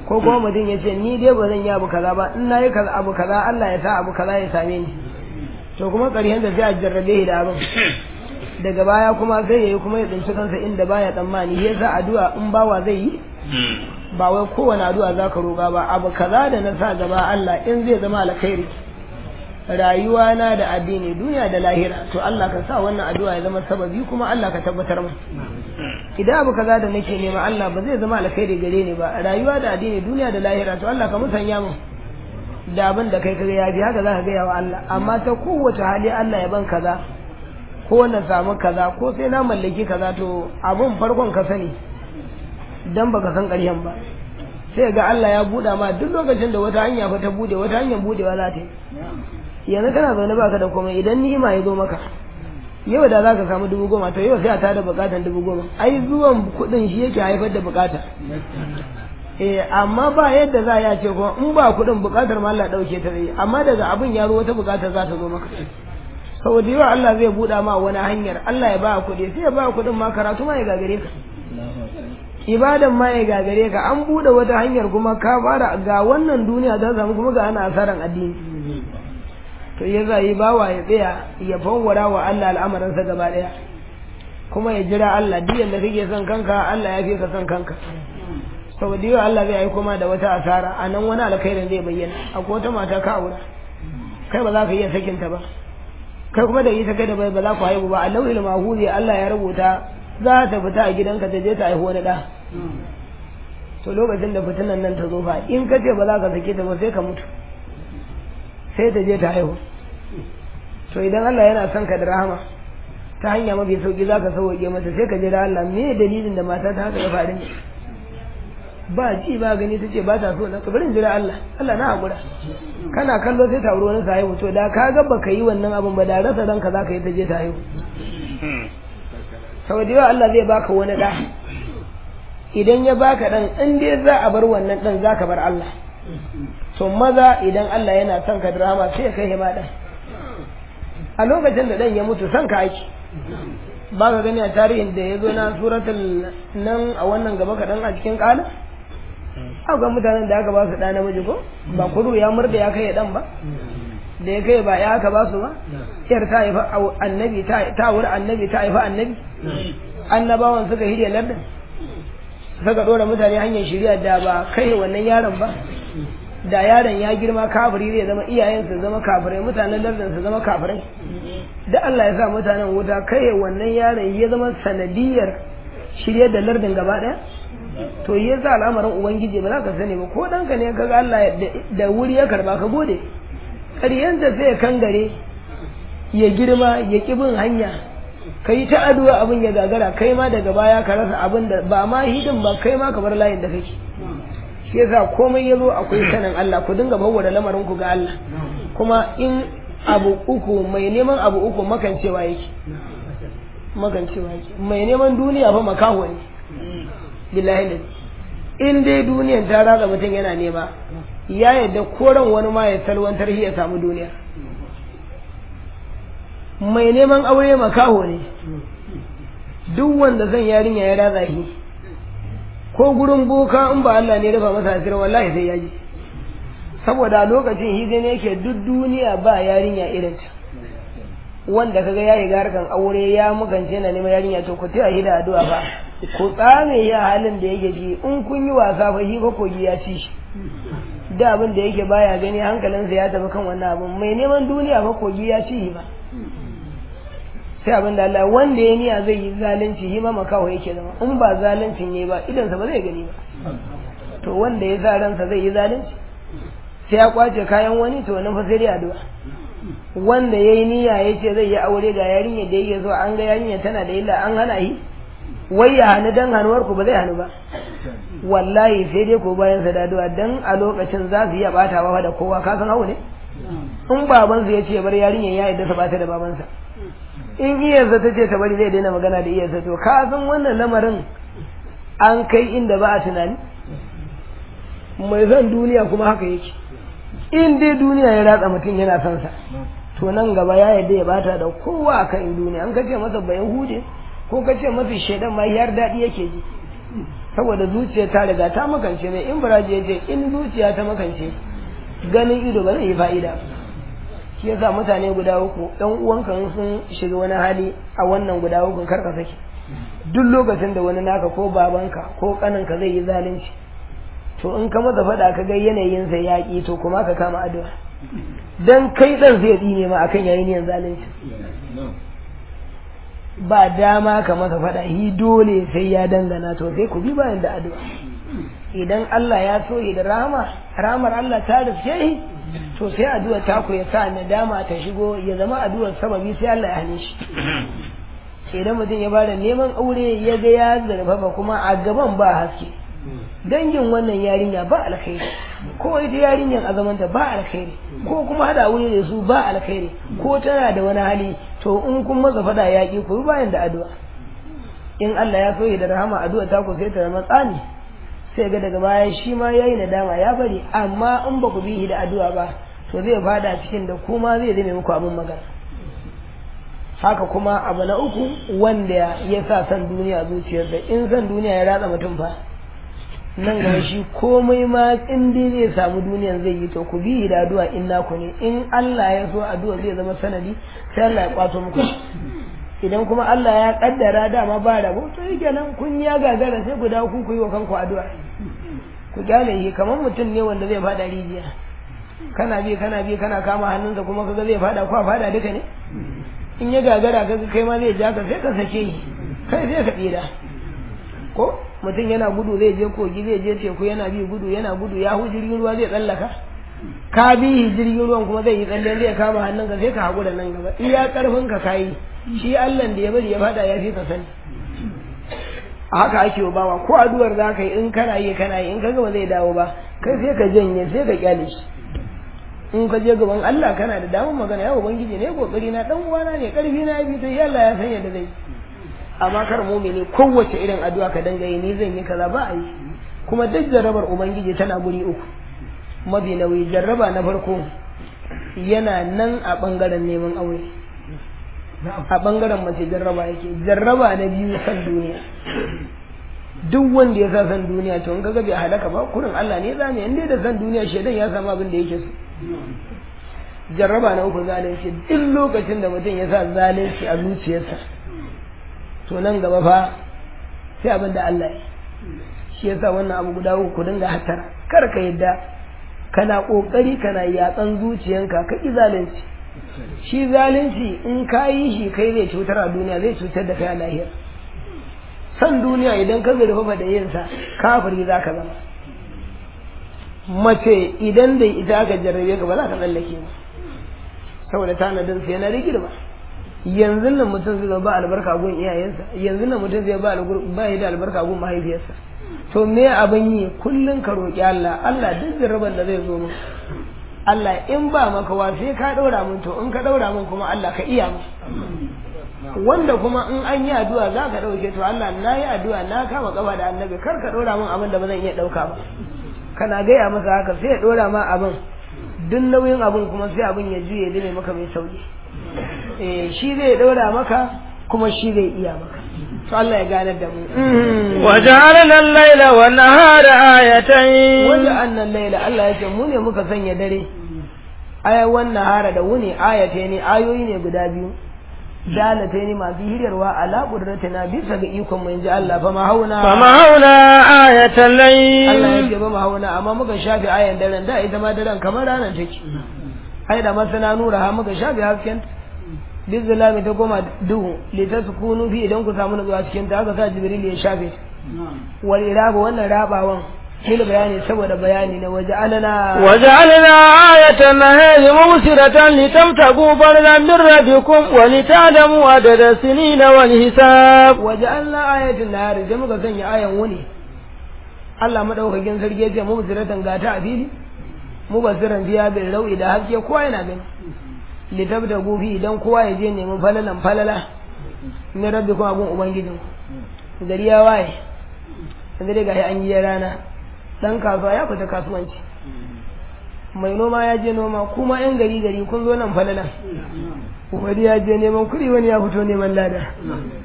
ko kuma mutum ya ce ni dai ba zan yi abu kaza ba in na yi kaza abu kaza Allah ya sa abu kaza ya same ni to kuma ƙarshen da sai a jarrabe shi da abin daga baya kuma sai ya yi kuma ya tsinci kansa inda baya tsammani ya sa addu'a in bawa zai yi ba wai kowane addu'a za ka roƙa ba abu kaza da na sa gaba Allah in zai zama alkhairi rayuwa na da addini duniya da lahira to Allah ka sa wannan addu'a ya zama sababi kuma Allah ka tabbatar mu idan abu kaza da nake nema Allah ba zai zama alkhairi gare ni ba rayuwa da addini duniya da lahira to Allah ka musanya mu da abin da kai kaga ya bi haka za ka gaya wa Allah amma ta kowace hali Allah ya ban kaza ko na samu kaza ko sai na mallaki kaza to abun farkon ka sani dan baka san ƙaryan ba sai ga Allah ya buɗa ma duk lokacin da wata hanya fa ta bude wata hanyar budewa za ta yi yanzu kana zaune baka da komai idan ni'ima ya zo maka yau da za ka samu dubu goma to yau sai a tada bukatan dubu goma ai zuwan kuɗin shi yake haifar da bukata eh amma ba yadda za ya ce kuma in ba kuɗin bukatar ma Allah ɗauke ta zai amma daga abin ya zo wata bukatar za ta zo maka saboda yawa Allah zai buɗa ma wani hanyar Allah ya ba kuɗi sai ya ba kuɗin ma karatu ma ya gagare ka ibadan ma ya gagare ka an buɗe wata hanyar kuma ka fara ga wannan duniya ta samu kuma ga ana asaran addini to ya zai bawa ya tsaya ya fawwara wa Allah al'amuransa gaba ɗaya kuma ya jira Allah duk yanda kake son kanka Allah ya fi ka son kanka saboda yawa Allah zai aiko ma da wata asara a nan wani alkhairin zai bayyana akwai wata mata ka aura kai ba za ka iya sakinta ba kai kuma da ita kai da bai ba za ku haihu ba a lauhil mahuzi Allah ya rubuta za ta fita a gidanka ta je ta haihu wani ɗa to lokacin da fitinan nan ta zo fa in ka ce ba za ka sake ta ba sai ka mutu sai ta je ta haihu to idan Allah yana son ka da rahama ta hanya mafi sauki za ka sauwaƙe mata sai ka jira Allah me dalilin da mata ta haka ya faru ne ba ji ba gani ta ce ba ta so na kabarin jira Allah Allah na haƙura kana kallo sai ta wuri wani sa haihu to da ka ga baka yi wannan abin ba da rasa ranka za ka yi ta je ta haihu saboda yawa Allah zai baka wani ɗa idan ya baka ɗan in dai za a bar wannan ɗan za ka bar Allah to maza idan Allah yana son ka drama sai ya kai ma ɗan a lokacin da ɗan ya mutu son ka aiki ba ka gani a tarihin da ya zo na suratul nan a wannan gaba kaɗan a cikin ƙala ga mutanen da aka ba su ɗa namiji ko ba kudu ya murda ya kai ɗan ba da ya kai ba ya aka ba su ba yar ta haifa annabi ta wuri annabi ta haifa annabi annabawan suka hiriya lardin suka ɗora mutane hanyar shirya da ba kai wannan yaron ba da yaron ya girma kafiri zai zama iyayensa zama kafirai mutanen lardin su zama kafirai da Allah ya sa mutanen wuta kai wannan yaron ya zama sanadiyar shirye da lardin gaba ɗaya to ya sa al'amarin ubangiji ba za ka sani ba ko ɗanka ne ka ga Allah da wuri ya karba ka gode ƙaryanta sai ya kangare ya girma ya ƙi bin hanya ka yi ta addu'a abin ya gagara kai ma daga baya ka rasa abin da ba ma hidin ba kai ma ka bar layin da kake shi yasa komai ya zo akwai sanin Allah ku dinga bawwada lamarin ku ga Allah kuma in abu uku mai neman abu uku makancewa yake makancewa yake mai neman duniya fa makaho ne billahi da in dai duniyan ta ratsa mutum yana nema ya yadda koran wani ma ya salwantar ya samu duniya mai neman aure makaho ne duk wanda zan yarinya ya ratsa shi ko gurin boka in ba Allah ne rufa masa asiri wallahi sai ya ji saboda lokacin hizi ne yake duk duniya ba yarinya irin ta wanda kaga yayi garkan aure ya mugance na neman yarinya to ku taya da addu'a fa ku tsame ya halin da yake ji in kun yi wasa fa shi ko kogi ya ci shi da abin da yake baya gani hankalinsa ya tafi kan wannan abin mai neman duniya fa kogi ya ci shi ba sai abin da Allah wanda ya niya zai yi zalunci shi ma makaho yake zama in ba zaluncin yayi ba idansa ba zai gani ba to wanda ya sa ransa zai yi zalunci sai ya kwace kayan wani to wannan fa sai dai addu'a wanda yayi niyya yace zai yi aure ga yarinya da yake so an ga yarinya tana da illa an hana yi wai ya hannu dan hanuwar ku ba zai hannu ba wallahi sai dai ko bayan sa daduwa dan a lokacin za su iya batawa da kowa ka san hau ne in babansa ya ce bar yarinyar ya yadda sa bata da babansa in iyarsa ta ce ta bari zai daina magana da iyarsa to ka san wannan lamarin an kai inda ba a tunani mai zan duniya kuma haka yake in dai duniya ya ratsa mutum yana son sa to nan gaba ya yadda ya bata da kowa akan duniya an kace masa bayan hude ko kace masa shaidan ma yar daɗi yake ji saboda zuciya ta riga ta makance mai in baraji ya ce in zuciya ta makance ganin ido ba zai yi fa'ida shi yasa mutane guda uku ɗan uwanka sun shiga wani hali a wannan guda uku kar ka saki duk lokacin da wani naka ko babanka ko kaninka zai yi zalunci to in ka masa faɗa ka ga yanayin sa yaƙi to kuma ka kama addu'a dan kai dan zai tsine ma akan yayin yin zalunci ba dama ka masa faɗa hi dole sai ya dangana to sai ku bi bayan da addu'a idan Allah ya so da rahama rahamar Allah ta riske shi to sai addu'a ta ku ya sa nadama ta shigo ya zama addu'ar sababi sai Allah ya hane shi idan mutum ya bada neman aure ya ga ya zarfafa kuma a gaban ba haske dangin wannan yarinya ba alkhairi ko ita yarinyar a zamanta ba alkhairi ko kuma hada aure da su ba alkhairi ko tana da wani hali to in kun masa fada yaƙi ku bayan da addu'a in Allah ya so da rahama addu'a ta ku sai ta zama tsani sai ga daga baya shi ma yayi nadama ya bari amma in ba ku bi da addu'a ba to zai fada cikin da kuma zai zame muku abin magana haka kuma abu na uku wanda ya sa san duniya zuciyarsa in san duniya ya ratsa mutum fa nan gaba shi komai ma in dai zai samu duniyan zai yi to ku bi da addu'a in naku ne in Allah ya so addu'a zai zama sanadi sai Allah ya kwato muku idan kuma Allah ya kaddara dama ba rabo to yake nan kun ya gagara sai ku dawo ku yi wa kanku addu'a ku kyale shi kamar mutum ne wanda zai fada rijiya kana bi kana bi kana kama hannunsa kuma kaga zai fada ko fada duka ne in ya gagara kaga kai ma zai ja ka sai ka sake shi kai sai ka tsira ko mutum yana gudu zai je kogi zai je teku yana bi gudu yana gudu ya hu jirgin ruwa zai tsallaka ka bi jirgin ruwan kuma zai yi tsalle zai kama hannunka sai ka haƙura nan gaba iya ƙarfin ka kayi shi Allah da ya bari ya fada ya fi ka sani a haka ake wa bawa ko addu'ar za ka yi in kana yi kana yi in ka gaba zai dawo ba kai sai ka janye sai ka kyale shi in ka je gaban Allah kana da damar magana ya ubangiji ne kokari na dan uwana ne karfi na bi to Allah ya san yadda zai amma kar mumini kowace irin addu'a ka danga yi ni zan yi kaza ba a yi kuma duk jarrabar ubangiji tana guri uku mafi nauyi jarraba na farko yana nan a bangaren neman aure a bangaren mace jarraba yake jarraba na biyu san duniya duk wanda ya sa san duniya to in kaga bai halaka ba kurin Allah ne zame in dai da san duniya shedan ya samu abin da yake so jarraba na uku zalunci duk lokacin da mutum ya sa zalunci a zuciyarsa to nan gaba fa sai abin da Allah ya shi yasa wannan abu guda uku dinga hatara kar ka yadda kana kokari kana yatsan zuciyanka ka ki zalunci shi zalunci in ka yi shi kai zai cutar a duniya zai cutar da kai a lahira san duniya idan ka zurfafa da yin sa kafiri za ka zama mace idan da ita aka jarrabe ka ba za ka tsallake ba saboda tanadin sai na rigir ba yanzu nan mutum zai ba albarka gun iyayensa yanzu nan mutum zai ba ba da albarka gun mahaifiyarsa to me abin yi kullun ka roki Allah Allah duk jarraban da zai zo mu Allah in ba maka wa sai ka daura mun to in ka daura mun kuma Allah ka iya mu wanda kuma in an yi addu'a za ka dauke to Allah na yi addu'a na kama kafa da annabi kar ka daura mun abin da ba zan iya dauka ba kana gaya masa haka sai ya dora ma abin duk nauyin abin kuma sai abin ya juye dane maka mai sauki eh shi zai daura maka kuma shi zai iya maka to Allah ya gane da mu وجعلنا الليل والنهار آيتين wanda annan laila Allah ya ce mu ne muka sanya dare aya wannan hara da wuni ayate ne ayoyi ne guda biyu dalata ne masu hiryarwa ala na bisa ga ikon mu inji Allah fa mahauna فمحونا آية الليل Allah ya ce ba mahauna amma muka shafe ayan daren da ita ma daren kamar ranar take ai da masana nura ha muka shafe hasken bizulami ta goma duhu litaskunu fi idan ku samu nutsuwa cikin ta haka sa jibril ya shafe wal iraba wannan rabawan shi bayani saboda bayani na waje alana وجعلنا آية النهار مبصرة لتبتغوا فضلا من ربكم ولتعلموا عدد السنين والحساب waje alana ayatin nahari sai muka sanya ayan wuni Allah madaukakin sarki ya ce mu basiratan gata a fili mu basiran biya bil rau'i da haske kowa yana gani litabda gufi idan kowa ya je neman falalan falala min rabbikum abun ubangijin gari ya waye yanzu dai gashi an yi rana dan kasuwa ya fita kasuwanci mai noma ya je noma kuma yan gari gari kun zo nan falalan wani ya je neman kuɗi wani ya fito neman lada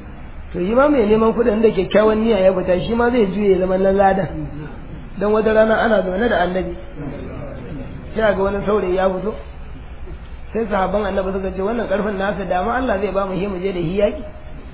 to shi ma mai neman kuɗin da kyakkyawan niyya ya fita shi ma zai juye zaman nan ladan don wata rana ana zaune da annabi sai ga wani saurayi ya fito sai sahabban annabi suka ce wannan karfin nasa dama Allah zai ba mu mu je da hiyaki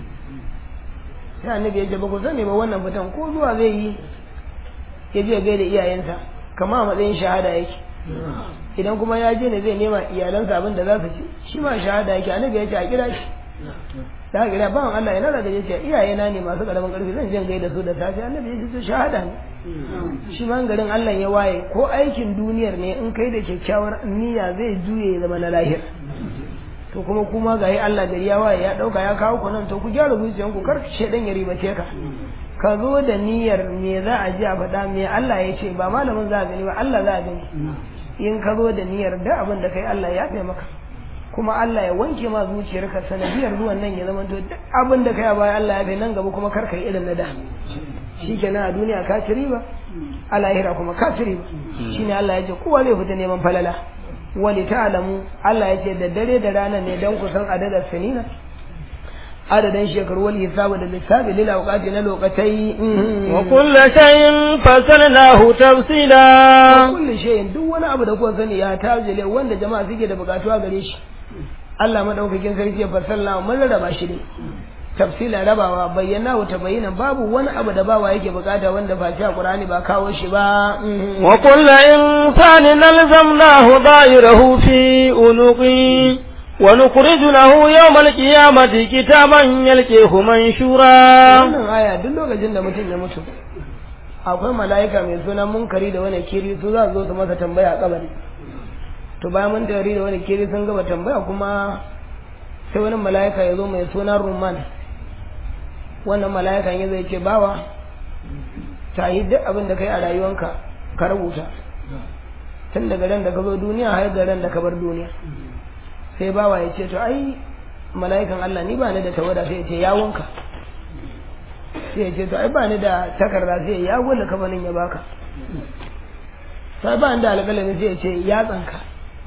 sai annabi ya ce ba ku sani ba wannan fitan ko zuwa zai yi ya je gaida iyayensa kama a matsayin shahada yake idan kuma ya je ne zai nema iyalansa abin da za su ci shi ma shahada yake annabi ya ce a kira shi da haka kira bawan Allah yana da ya ce iyayena ne masu karamin karfi zan je gaida su da safe annabi ya ce shahada ne shi ma garin Allah ya waye ko aikin duniyar ne in kai da kyakkyawar niyya zai juye ya zama na lahir to kuma kuma ga yi Allah gari ya waye ya dauka ya kawo ku nan to ku gyara zuciyan ku kar shedan ya ribace ka ka zo da niyyar me za a ji a faɗa me Allah ya ce ba malamin za a gani ba Allah za a gani in ka zo da niyyar da abin da kai Allah ya fi maka kuma Allah ya wanke ma zuciyarka sanadiyar zuwan nan ya zama to duk abin da kai a baya Allah ya fi nan gaba kuma kar kai irin na da shikenan a duniya ka ci riba a lahira kuma ka ci riba shine Allah ya ce kowa zai fita neman falala wali ta'lamu Allah ya ce da dare da rana ne dan kusan adadar sanina adadin shekaru wal hisabu da lissafi lil awqati na lokatai wa kullu shay'in fasalnahu tafsila wa kullu shay'in duk wani abu da kuka sani ya tajile wanda jama'a suke da bukatuwa gare shi Allah madaukakin sarki ya fasalla mun raba shi ne tafsila rabawa bayyana wa tabayyana babu wani abu da bawa yake bukata wanda face a Qur'ani ba kawo shi ba wa kullu insanin alzamnahu da'irahu fi unuqi wa nukhriju lahu yawmal qiyamati kitaban yalqihu manshura wannan aya duk lokacin da mutum ya mutu akwai mala'ika mai suna munkari da wani kiri su za su zo su masa tambaya a kabari to bayan mun tari da wani kiri sun gaba tambaya kuma sai wani mala'ika ya zo mai suna rumman wannan mala'ikan ya zai ce bawa ta yi duk abin da kai a rayuwanka ka rubuta tun daga ran da ka zo duniya har da ran da ka bar duniya sai bawa ya ce to ai mala'ikan Allah ni ba ni da tawada sai ya ce yawunka sai ya ce to ai ba ni da takarda sai ya gwada kafanin ya baka sai ba ni da alƙalami sai ya ce yatsanka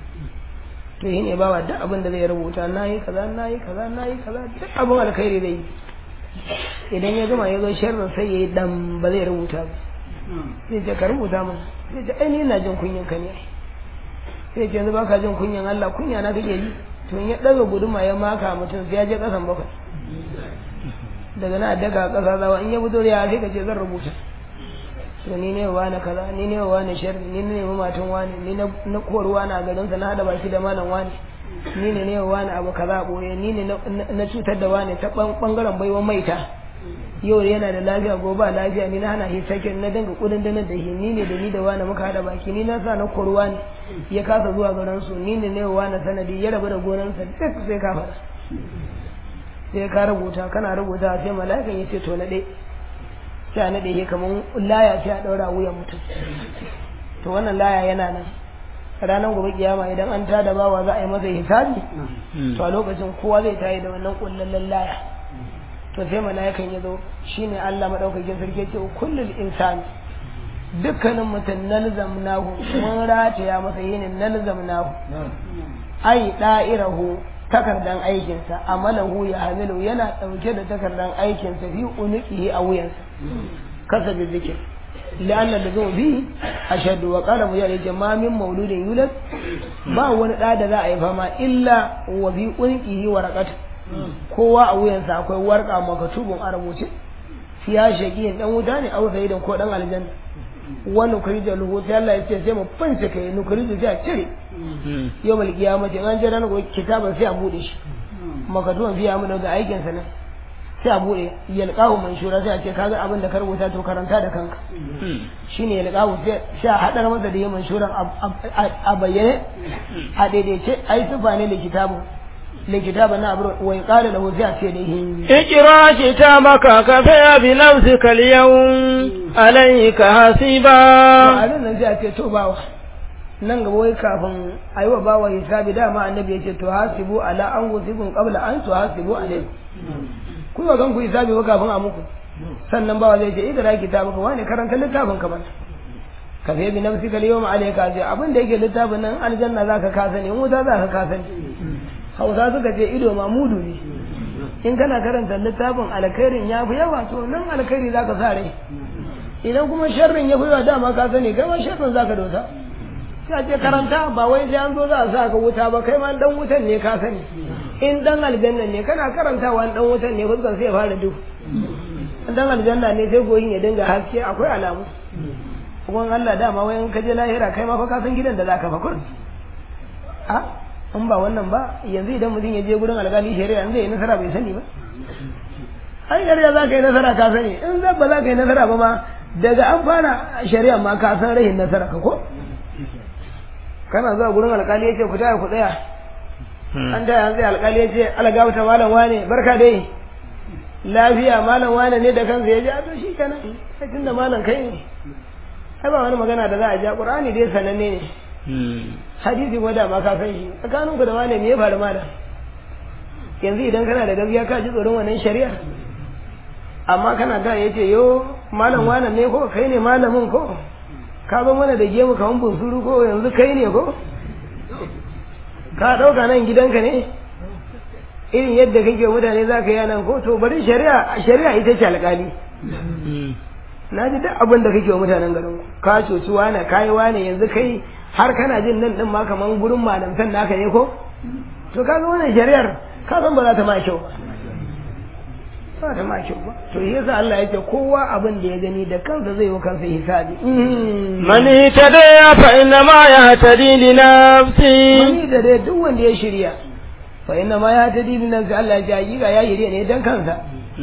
to yi ne bawa duk abin da zai rubuta na yi kaza na yi kaza na yi kaza duk abin alkhairi zai yi idan ya gama ya zo sharrin sai ya yi dan ba zai rubuta ba sai ce ka rubuta mana sai ce ai ni ina jin kunyan ka ne sai ce yanzu baka jin kunyan Allah kunya na kake ji to in ya daga guduma ya maka mutum sai ya je kasan bakwai daga na daga kasa zawa in ya fito ya sai ka ce zan rubuta to ni ne wa na kaza ni ne wa na sharri ni ne matan wani ni na koruwa na garin sa na hada baki da malam wani ni ne ne wa na abu kaza boye ni ne na cutar da wani ta bangaren baiwa maita yau yana da lafiya gobe lafiya ni na hana shi sakin na dinga kudin danar da shi ni ne da ni da wani muka hada baki ni na sa na koruwa ne ya kasa zuwa garin su ni ne ne wa na sanadi ya rabu da gonansa duk sai ka faɗa sai ka rubuta kana rubuta sai mala'ikan ya ce to na dai sai a naɗe shi kamar laya sai a ɗaura wuyan mutum to wannan laya yana nan ranar gobe kiyama idan an tada bawa za a yi masa hisabi to a lokacin kowa zai tayi da wannan kullallen laya to sai mala'ikan ya zo shine Allah madaukakin sarki ce kullul insani dukkanin mutum nalzamnahu mun rataya masa yin nalzamnahu ai da'irahu takardan aikinsa amalahu ya hamilu yana ɗauke da takardan aikinsa fi unuqihi a wuyansa kasa bi zikir la'anna da zo bi ashadu wa qala mu ya jama min mauludin yulad ba wani da da za a yi fama illa wa bi unuqihi waraqatu kowa a wuyansa akwai warqa makatubun a rubuce fiya shaqiyin dan wuta ne au sayyidan ko dan aljanna wa nukrija lahu sai Allah ya ce sai mu fanci kai nukrija sai a cire yau mal kiyamati an je ranar gobe kitaban sai a bude shi makatuwan biya mu daga aikin sa nan sai a bude yalqahu manshura sai a ce kaga abin da ka rubuta to karanta da kanka shine yalqahu sai sai a hadar masa da yayin manshuran a bayyane a daidaice ai tufa ne da kitabun لكتاب نابر ويقال له ذات يديه اقرا كتابك كفى بنفسك اليوم عليك حسيبا وعلن nan sai ce to bawa nan gaba wai kafin a yi wa bawa hisabi dama annabi ya ce to hasibu ala an wusibun qabla an to hasibu alai ku ga kan ku hisabi ba kafin a muku sannan bawa zai ce idra kitabuka wani karanta littafin ka bana ka fi bi nafsika al-yawma alayka abin da yake littafin nan aljanna zaka ka sani wuta zaka ka sani hausa suka ce ido ma mudu ne in kana karanta littafin alkhairin ya fi yawa to nan alkhairi za ka sa rai idan kuma sharrin ya fi yawa dama ka sani kai ma sharrin za ka dosa sai a ce karanta ba wai sai an zo za a sa ka wuta ba kai ma dan wutan ne ka sani in dan aljanna ne kana karantawa dan wutan ne fuskar sai ya fara duhu in dan aljanna ne sai goyin ya dinga haske akwai alamu kuma Allah dama wai in ka je lahira kai ma fa ka san gidan da zaka fa kur a in ba wannan ba yanzu idan mutum ya je gurin alƙali shari'a in zai yi nasara bai sani ba ai shari'a za ka yi nasara ka sani in zan ba za ka yi nasara ba ma daga an fara shari'a ma ka san rahin nasara ka ko kana zuwa gurin alƙali ya ce ku taya ku tsaya an taya an tsaya alƙali ya ce algawa ta malam wane barka dai lafiya malam wane ne da kansa ya ji a to shi kenan sai tunda malam kai ne ai ba wani magana da za a ja qur'ani dai sananne ne hadisi ko da ma ka san shi tsakanin ku da wane me ya faru malam yanzu idan kana da gaskiya ka ji tsoron wannan shari'a amma kana da yace yo malam wane ne ko kai ne malamin ko ka zo mana da gemu kaman bunsuru ko yanzu kai ne ko ka dauka nan gidanka ne irin yadda kake mutane za ka yi nan ko to bari shari'a shari'a ita ce alƙali na ji duk abin da kake wa mutanen garin ka coci wane kayi wane yanzu kai har kana jin nan din ma kaman gurin malamtan naka ne ko to kaga wannan shari'ar ka san ba za ta ma kyau ba ba ta ma kyau ba to yasa Allah yake kowa abin da ya gani da kansa zai yi kansa hisabi man itada fa inna ma yahtadi li nafsi mani da dai duk wanda ya shirya fa inna ma yahtadi li nafsi Allah ya ji ga ya shirya ne dan kansa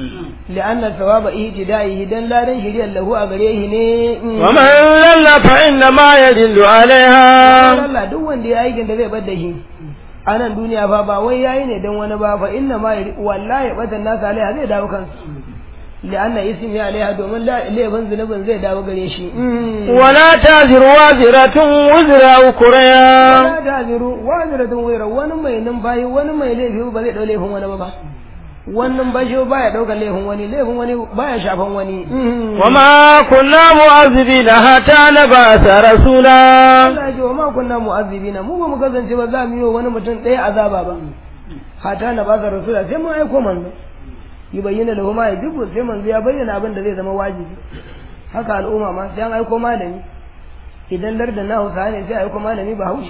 لأن ثواب اهتدائه دن لا دن شريا له أغريه ني ومن لل فإنما يدل عليها Allah duk wanda ya aikin da zai bar da shi a nan duniya fa ba wai yayi ne dan wani ba fa inna ma wallahi batan nasu alaiha zai dawo kansu لأن اسمي عليها domin laifin zunubin zai dawo gare shi ولا تزر وازرة وزر أخرى wala taziru waziratun wira wani mai numfashi wani mai laifi ba zai dau laifin wani ba ba wannan bashi baya daukar laifin wani laifin wani baya shafan wani وما كنا معذبين حتى نبعث رسولا Allah ya ce wa ma kunna mu'azzibina mu ba mu kasance ba za mu yi wa wani mutum ɗaya azaba ba hata na ba sa rasula sai mun aiko manzo yi bayyana lahu ma yajibu sai manzo ya bayyana abin da zai zama wajibi haka al'umma ma sai an aiko malami idan lardin na hausa ne sai aiko malami ba haushi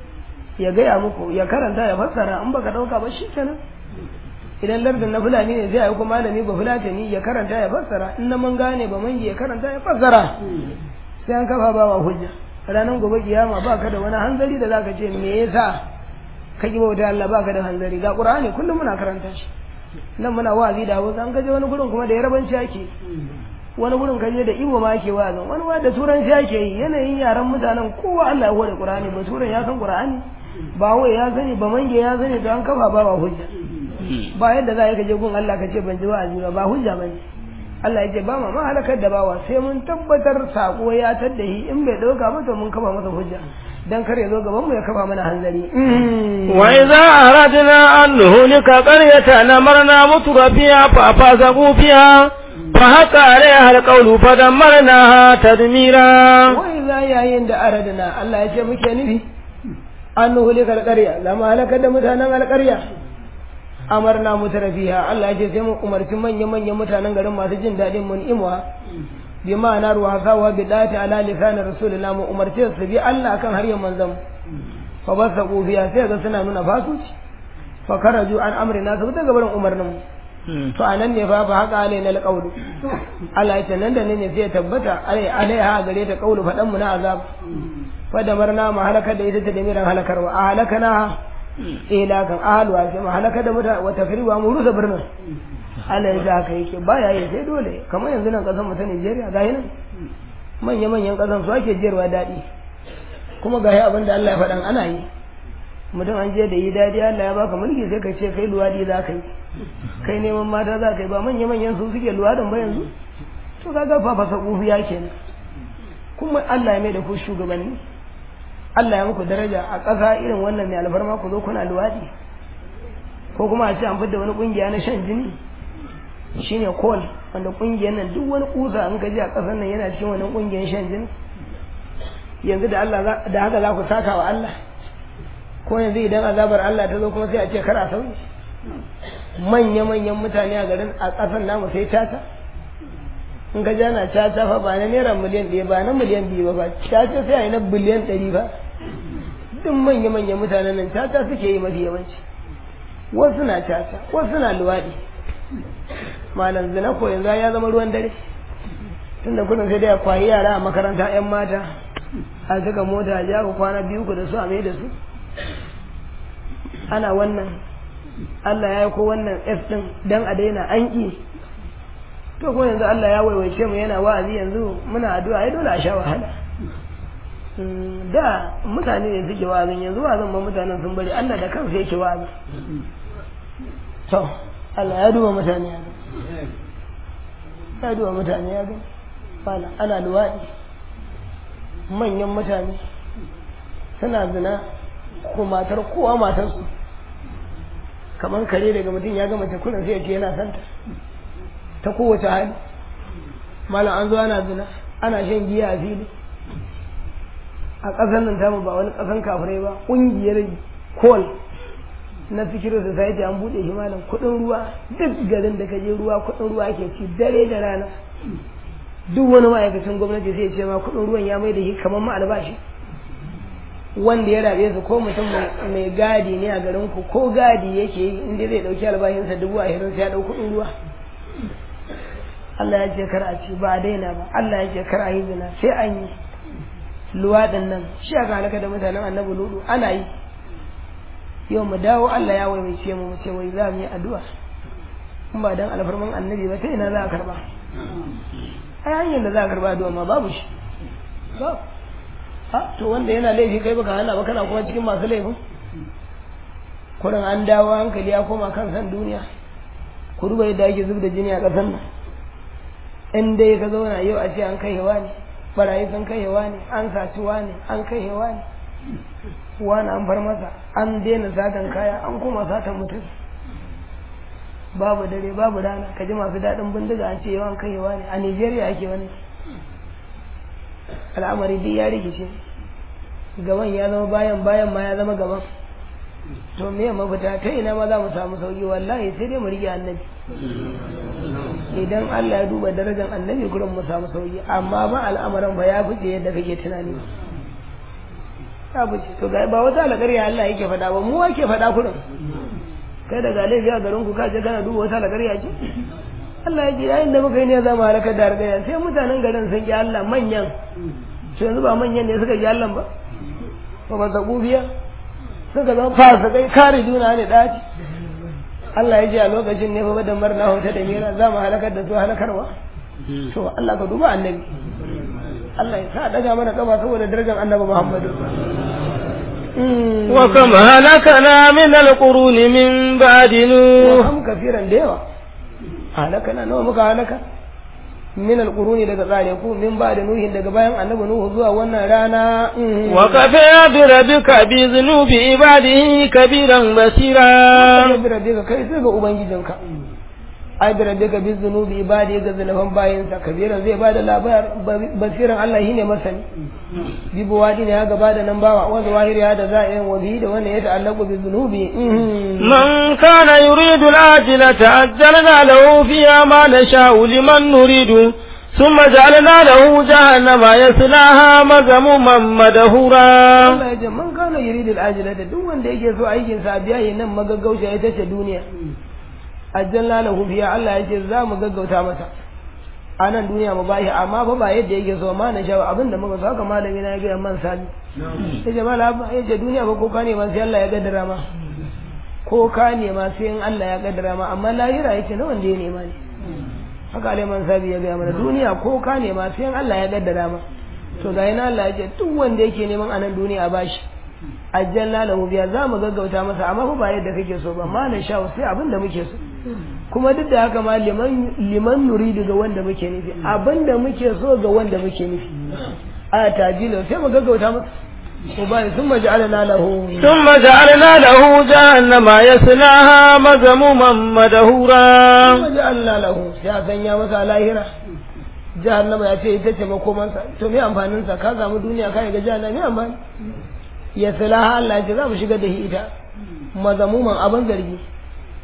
ya gaya muku ya karanta ya fassara in baka dauka ba shi kenan idan lardin na fulani ne sai aiko malami ba fulatani ya karanta ya fassara in na man gane ba mangi ya karanta ya fassara sai an kafa ba wa hujja ranar gobe kiyama ba ka da wani hanzari da zaka ce me yasa ka ki bauta Allah ba ka da hanzari ga Qur'ani kullum muna karanta shi nan muna wa'azi da Hausa an kaje wani gurin kuma da Yarabanci ake wani gurin kaje da Igbo ma ake wa'azin wani ma da Turanci ake yi yanayin yaran mutanen kowa Allah ya hore Qur'ani ba Turan ya san Qur'ani ba wai ya sani ba mange ya sani da an kafa ba ba hujja ba yadda za ka je gun Allah ka ce ban ji wa'azi ba ba hujja bane Allah ya ce ba ma halakar da bawa sai mun tabbatar sako ya tadda shi in bai dauka mata mun kafa masa hujja dan kar ya zo gaban mu ya kafa mana hanzari وإذا أردنا أن نهلك قرية أمرنا متر فيها ففسقوا فيها فحق عليها القول فدمرناها تدميرا wai za yayin da aradana Allah ya ce muke nufi an nuhulika alƙarya lama halakar da mutanen alƙarya amarna mutarafiha Allah ya ce sai mu umarci manya-manyan mutanen garin masu jin daɗin mun imwa bi ma'ana ruwa sawa bi dati ala lisan rasulullah mu umarce su bi Allah kan har yan manzon fa basa kufiya sai ga suna nuna fasuci fa karaju an amrina su daga barin umarnin mu to anan ne fa fa haka alai na alqawlu Allah ya ce nan da nan ne sai ya tabbata alai alaiha gare ta qawlu fadan mu na azab fa da marna ma halaka da ita ta da miran halakarwa a halakana ila kan ahalwa sai ma halaka da mutane wata firwa mu rusa birnin Allah ya haka yake baya yi sai dole kamar yanzu nan kasan mu ta Nigeria ga nan manya manyan kasan su ake jiyarwa daɗi kuma ga abin da Allah ya faɗan ana yi mutum an je da yi daɗi Allah ya baka mulki sai ka ce kai luwadi za ka yi kai neman mata za ka yi ba manya manyan su suke luwadin ba yanzu to kaga fa fasa kufiya kenan kuma Allah ya mai da ku shugabanni Allah ya muku daraja a ƙasa irin wannan mai alfarma ku zo kuna luwaɗi ko kuma a ce an fidda wani ƙungiya na shan jini shine kol wanda ƙungiyar nan duk wani ƙusa an kaji a ƙasar nan yana cikin wani ƙungiyar shan jini yanzu da Allah da haka za ku saka wa Allah ko yanzu idan azabar Allah ta zo kuma sai a ce kar a sauyi manya-manyan mutane a garin a ƙasar namu sai tata in ka jana tata fa ba na naira miliyan ɗaya ba na miliyan biyu ba ba tata sai a yi na biliyan ɗari ba duk manya-manyan mutanen nan tata suke yi mafi yawanci wasu na tata wasu na luwaɗi malam zina ko yanzu ya zama ruwan dare tunda kudin sai dai a kwayi yara a makaranta 'yan mata a saka mota a ja ku kwana biyu ku da su a mai da su ana wannan Allah ya yi ko wannan F ɗin don a daina an ƙi to ko yanzu Allah ya waiwaice mu yana wa'azi yanzu muna addu'a ai dole a sha wahala da mutane ne suke wa'azin yanzu wa'azin ba mutanen sun bari Allah da kansa yake wa'azi to Allah ya duba mutane ya ga ya duba mutane ya ga fala ana luwaɗi manyan mutane suna zina ko matar kowa matarsu kamar kare daga mutum ya ga mace kullum sai ya ce yana santa ta kowace hali malam an zo ana zina ana shan giya a fili a ƙasar nan tamu ba wani ƙasan kafirai ba ƙungiyar kol na fikirin society an buɗe shi malam kuɗin ruwa duk garin da ka je ruwa kuɗin ruwa ke ci dare da rana duk wani ma'aikacin gwamnati sai ce ma kuɗin ruwan ya mai da shi kamar ma albashi wanda ya rabe su ko mutum mai gadi ne a garin ku ko gadi yake yi inda zai dauki albashinsa dubu ashirin sai ya dau kuɗin ruwa Allah ya ce kar a ci ba a daina ba Allah ya ce kar a yi zina sai an yi luwaɗin nan shi aka halaka da mutanen annabi ludu ana yi yau mu dawo Allah ya waiwace mu mu ce wai za mu yi addu'a in ba dan alfarman annabi ba ta ina za a karba ai hanyar da za a karba addu'a ma babu shi babu ha to wanda yana laifi kai baka hana ba kana kuma cikin masu laifin kurin an dawo hankali ya koma kan san duniya ku duba yadda ake zub da jini a ƙasar nan in dai ka zauna yau a ce an kai hewa ne barayi sun kai hewa ne an saci ne an kai hewa ne wani an bar masa an daina satan kaya an kuma satan mutum babu dare babu rana ka ji masu daɗin bindiga an ce yawan kai hewa ne a nigeria ake wannan al'amari duk ya rikice gaban ya zama bayan bayan ma ya zama gaban to me mafita ta ina ma za mu samu sauki wallahi sai dai mu rike annabi idan Allah ya duba darajar annabi gurin mu samu sauki amma ba al'amarin ba ya fice yadda kake tunani ya fice to ga ba wata alƙarya Allah yake faɗa ba mu ake faɗa kurin kai daga laifi a garin ku ka je kana duba wata alƙarya ce Allah ya ce yayin da muka yi ne za mu halaka da hargaya sai mutanen garin sun ki Allah manyan to yanzu ba manyan ne suka ki Allah ba ba ba ta kufiya suka zama fasa kai kare juna ne daci Allah ya ce a lokacin ne fa da marna hota da mira za mu halakar da su halakarwa to Allah ka duba annabi Allah ya sa daga mana kama saboda darajar annabi Muhammadu وكم هلكنا من القرون من بعد نوح وكم كثيرا ديوا halakana nawa muka halaka min alquruni daga tsare ku min ba da nuhin daga bayan annabi nuhu zuwa wannan rana wa kafa bi rabbika bi dhunubi ibadihi kabiran basira bi rabbika kai sai ga ubangijinka ai bi rabbika bi dhunubi ibadihi ga zalafan bayansa kabiran zai bada labar basiran Allah shine masani bi buwadi ne ya gaba da nan bawa wanda wahiri ya da za'in wa bi da wanda ya ta'allaqu bi dhunubi من كان يريد العاجلة عجلنا له فيها ما نشاء لمن نريد ثم جعلنا له جهنم يصلاها مذموما مدهورا Allah ya ce man kana yuridu al-ajila da duk wanda yake so aikin sa biya yi nan magaggauta ita ce duniya ajjalna lahu fiha Allah ya ce za mu gaggauta masa a nan duniya mu bashi amma fa ba yadda yake so ma na shawo abinda muka so haka malami na ya ga man sani ya ce malama ya ce duniya ba ko ka ne ma sai Allah ya gaddara ma ko ka nema sai in Allah ya kaddara ma amma lahira yake na wanda ya nema ne haka Aliman Sabi ya gaya mana duniya ko ka nema sai in Allah ya kaddara ma to ga yana Allah ya ce duk wanda yake neman anan duniya ba shi ajjalna lahu biya za mu gaggauta masa amma fa ba yadda kake so ba ma na sha sai abin da muke so kuma duk da haka ma liman liman nuridu ga wanda muke nufi abin da muke so ga wanda muke nufi a tajilo sai mu gaggauta masa وبعد ثم جعلنا له ثم جعلنا له جهنم يصلاها مذموما مدهورا ثم جعلنا له يا sanya masa lahira jahannama ya ce ita ce makomansa to me amfanin sa ka samu duniya ka ga jahannama me amfani ya salaha Allah ya ce za mu shiga da ita mazamuman abin zargi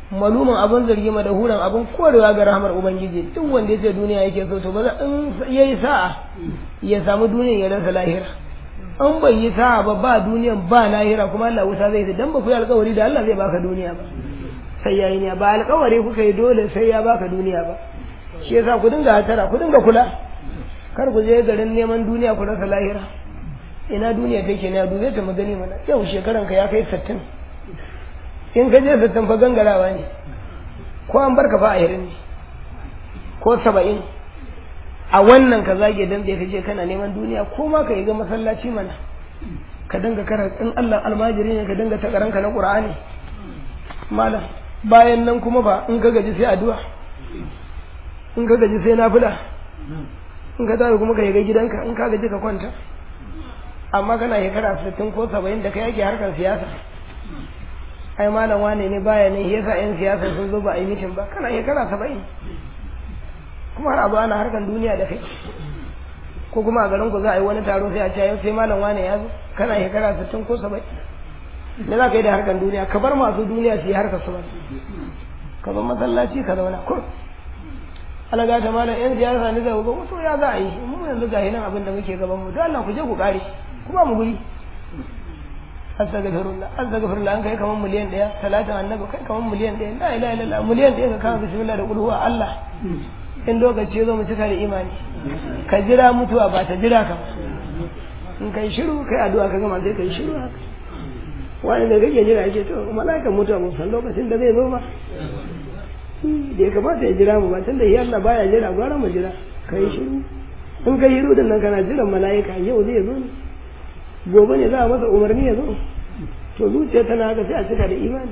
malumin abin zargi ma da huran abin korewa ga rahmar ubangiji duk wanda ya ce duniya yake so to ba za in yayi sa'a ya samu duniya ya rasa lahira an bai yi sa'a ba ba duniyan ba lahira kuma Allah wuta zai dan ba ku yi alƙawari da Allah zai baka duniya ba sai yayi ne ba alƙawari kuka yi dole sai ya baka duniya ba shi yasa ku dinga hatara ku dinga kula kar ku je garin neman duniya ku rasa lahira ina duniya take ne a dube ta magani mana yau shekaran ka ya kai 60 in ka je 60 fa gangarawa ne ko an barka fa a hirin ne ko 70 a wannan ka zage dan da kace kana neman duniya ko ma ka yi ga masallaci mana ka dinga karanta in Allah almajiri ne ka dinga ta karanka na Qur'ani malam bayan nan kuma ba in ka gaji sai addu'a in ka gaji sai nafila in ka tafi kuma ka yi ga gidanka in ka gaji ka kwanta amma kana shekara sittin ko saba'in da kai yake harkar siyasa ai malam wane ne baya ne yasa yan siyasa sun zo ba a yi mitin ba kana shekara saba'in kuma har abu ana harkar duniya da kai ko kuma a garin ku za a yi wani taro sai a ce yau sai malam wane ya zo kana shekara sittin ko saba'in me za ka yi da harkar duniya ka bar masu duniya su yi harkar su ba ka bar masallaci ka zauna kur alaga ta malam yan siyasa ne zai ga to ya za a yi mu yanzu ga nan abin da muke gaban mu don Allah ku je ku kare kuma mu guri astaghfirullah astaghfirullah an kai kaman miliyan daya talatin annabi kai kaman miliyan daya la ilaha illallah miliyan daya ka kama bismillah da qul huwa Allah in lokaci zo mu cika da imani ka jira mutuwa ba ta jira ka in kai shiru kai addu'a ka gama sai kai shiru haka wani da kake jira yake to mala'ikan mutuwa mun san lokacin da zai zo ba da ya kamata ya jira mu ba tun da Allah baya jira gwara mu jira kai shiru in kai shiru din nan kana jiran mala'ika yau zai zo ne gobe ne za a masa umarni ya zo to zuciya tana haka sai a cika da imani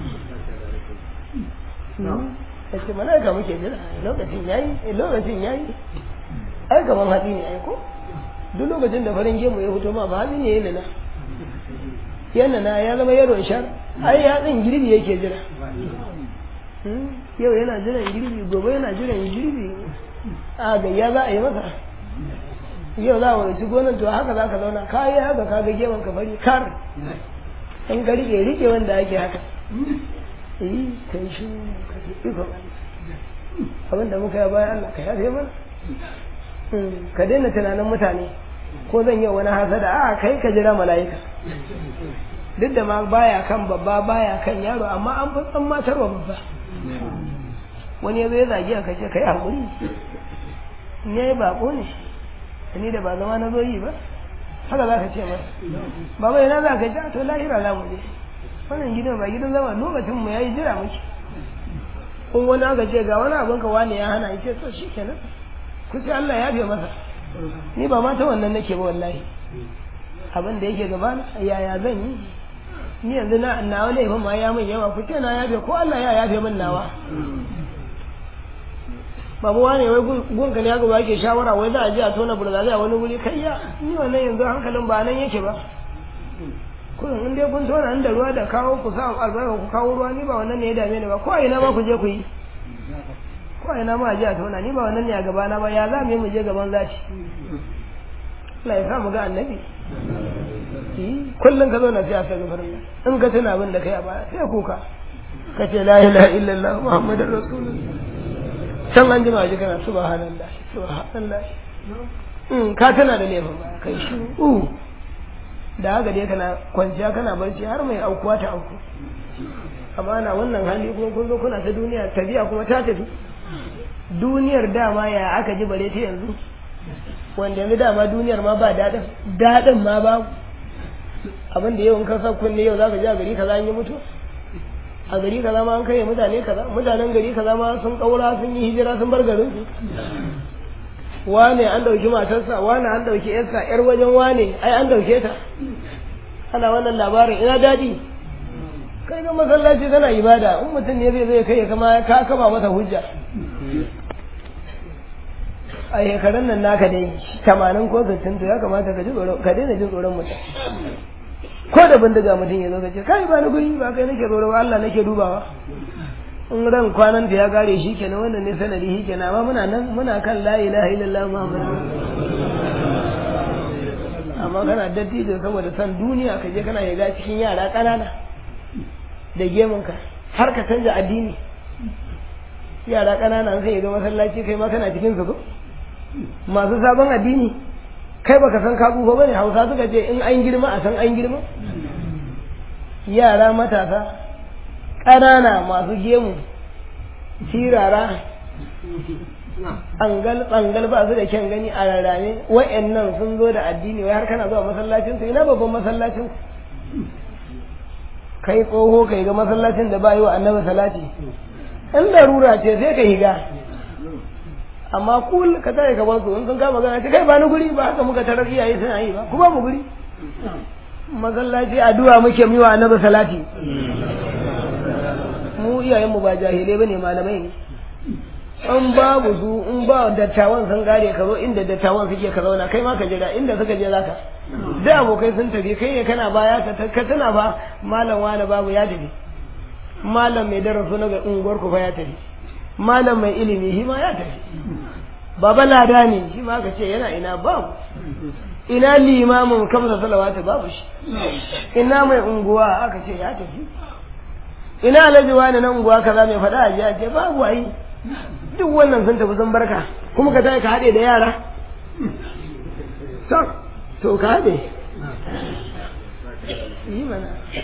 ya ce mala'ika muke jira lokacin yayi lokacin yayi ai gaban hatsi ne ai ko duk lokacin da farin gemu ya fito ma ba hatsi ne ya nana yana na ya zama yaron shar ai hatsin girbi yake jira yau yana jiran girbi gobe yana jiran girbi a gayya za a yi masa yau za a wani gonan to haka za ka zauna ka yi haka ka ga geman ka fari kar in ka rike rike wanda ake haka yi kai shi ka iko abinda muka yi bayan Allah ka yafe mana ka daina tunanin mutane ko zan yi wani hasada a kai ka jira mala'ika duk da ma baya kan babba baya kan yaro amma an fi tsan matarwa babba wani ya zo ya zagi a kashe kai haƙuri ne ya bako ne ni da ba zama na zo yi ba haka za ka ce ba baba ina za ka ji to lahira za mu je wannan gidan ba gidan zama lokacin mu yayi jira muke in wani aka ce ga wani abin ka wani ya hana ya ce to shi kenan ku ce Allah ya fi masa ni ba ma ta wannan nake ba wallahi abin da yake gaba yaya zan yi ni yanzu na nawa laifin ma ya min yawa ku ce na yafe ko Allah ya yafe min nawa babu wane wai gunka ne haka ba ke shawara wai za a je a tona burzazi a wani wuri kai ya ni wannan yanzu hankalin ba nan yake ba kun in dai kun tona inda ruwa da kawo ku sa albarka ku kawo ruwa ni ba wannan ne ya dame ni ba ko a ina ma ku je ku yi ko a ina ma a je a tona ni ba wannan ne a gabana ba ya za mu yi mu je gaban zaci Allah ya sa mu ga annabi kullum ka zo na siya sai gafarin in ka tuna abin da kai a baya sai kuka ka ce la ilaha illallah muhammadur rasulullah can an jima ji kana subhanallah subhanallah in ka tana da laifin baya kai shi uh da haka dai kana kwanciya kana barci har mai aukuwa ta auku amma na wannan hali kuma kun zo kuna ta duniya tafiya kuma ta tafi duniyar dama ya aka ji bare ta yanzu wanda yanzu dama duniyar ma ba daɗin daɗin ma babu abin da yau in ka sa kunne yau zaka ji a gari kaza an yi mutu a gari kaza ma an kai mutane kaza mutanen gari kaza ma sun kaura sun yi hijira sun bar garin su wane an dauki matarsa wane an dauki yarsa yar wajen wane ai an dauke ta ana wannan labarin ina daɗi kai ga masallaci kana ibada in mutum ne zai zai kai kama ka kama masa hujja a shekarun nan naka dai tamanin ko sittin to ya kamata ka ji tsoron ka daina jin tsoron mutum ko da bindiga mutum ya zo ka ce kai ba ni guri ba kai nake tsoro ba Allah nake dubawa in ran kwanan ta ya kare shi kenan wannan ne sanadi shi kenan amma muna nan muna kan la ilaha illallah muhammad amma kana dattijo saboda san duniya ka je kana shiga cikin yara ƙanana da gemunka har ka canja addini yara ƙanana sai ga masallaci kai ma kana cikin su ko masu sabon addini kai baka san ka tsufa bane hausa suka ce in an girma a san an girma yara matasa ƙanana masu gemu sirara angal tsangal ba su da kyan gani a rarrame wa'annan sun zo da addini wai har kana zuwa masallacin su ina babban masallacin kai tsoho kai ga masallacin da ba yi wa annabi salati in larura ce sai ka higa amma kul ka tare ka basu in sun kama gana ce kai ba ni guri ba haka muka tarar iyaye suna yi ba ku ba mu guri masallaci addu'a muke mu wa annabi salati mu iyayen mu ba jahilai bane malamai ne in babu su in ba dattawan sun gare ka zo inda dattawan suke ka zauna kai ma ka jira inda suka je zaka da abokai sun tafi kai ne kana baya ka ka tuna fa malam wani babu ya tafi malam mai darasu na ga unguwar ku fa ya tafi malam mai ilimi shi ma ya tafi baba lada ne shi ma ka ce yana ina babu ina limamin kamsa salawatu babu shi ina mai unguwa aka ce ya tafi ina alhaji wani na unguwa kaza mai faɗa a jiya ce babu ai duk wannan sun tafi sun barka kuma ka tafi ka haɗe da yara to ka haɗe yi mana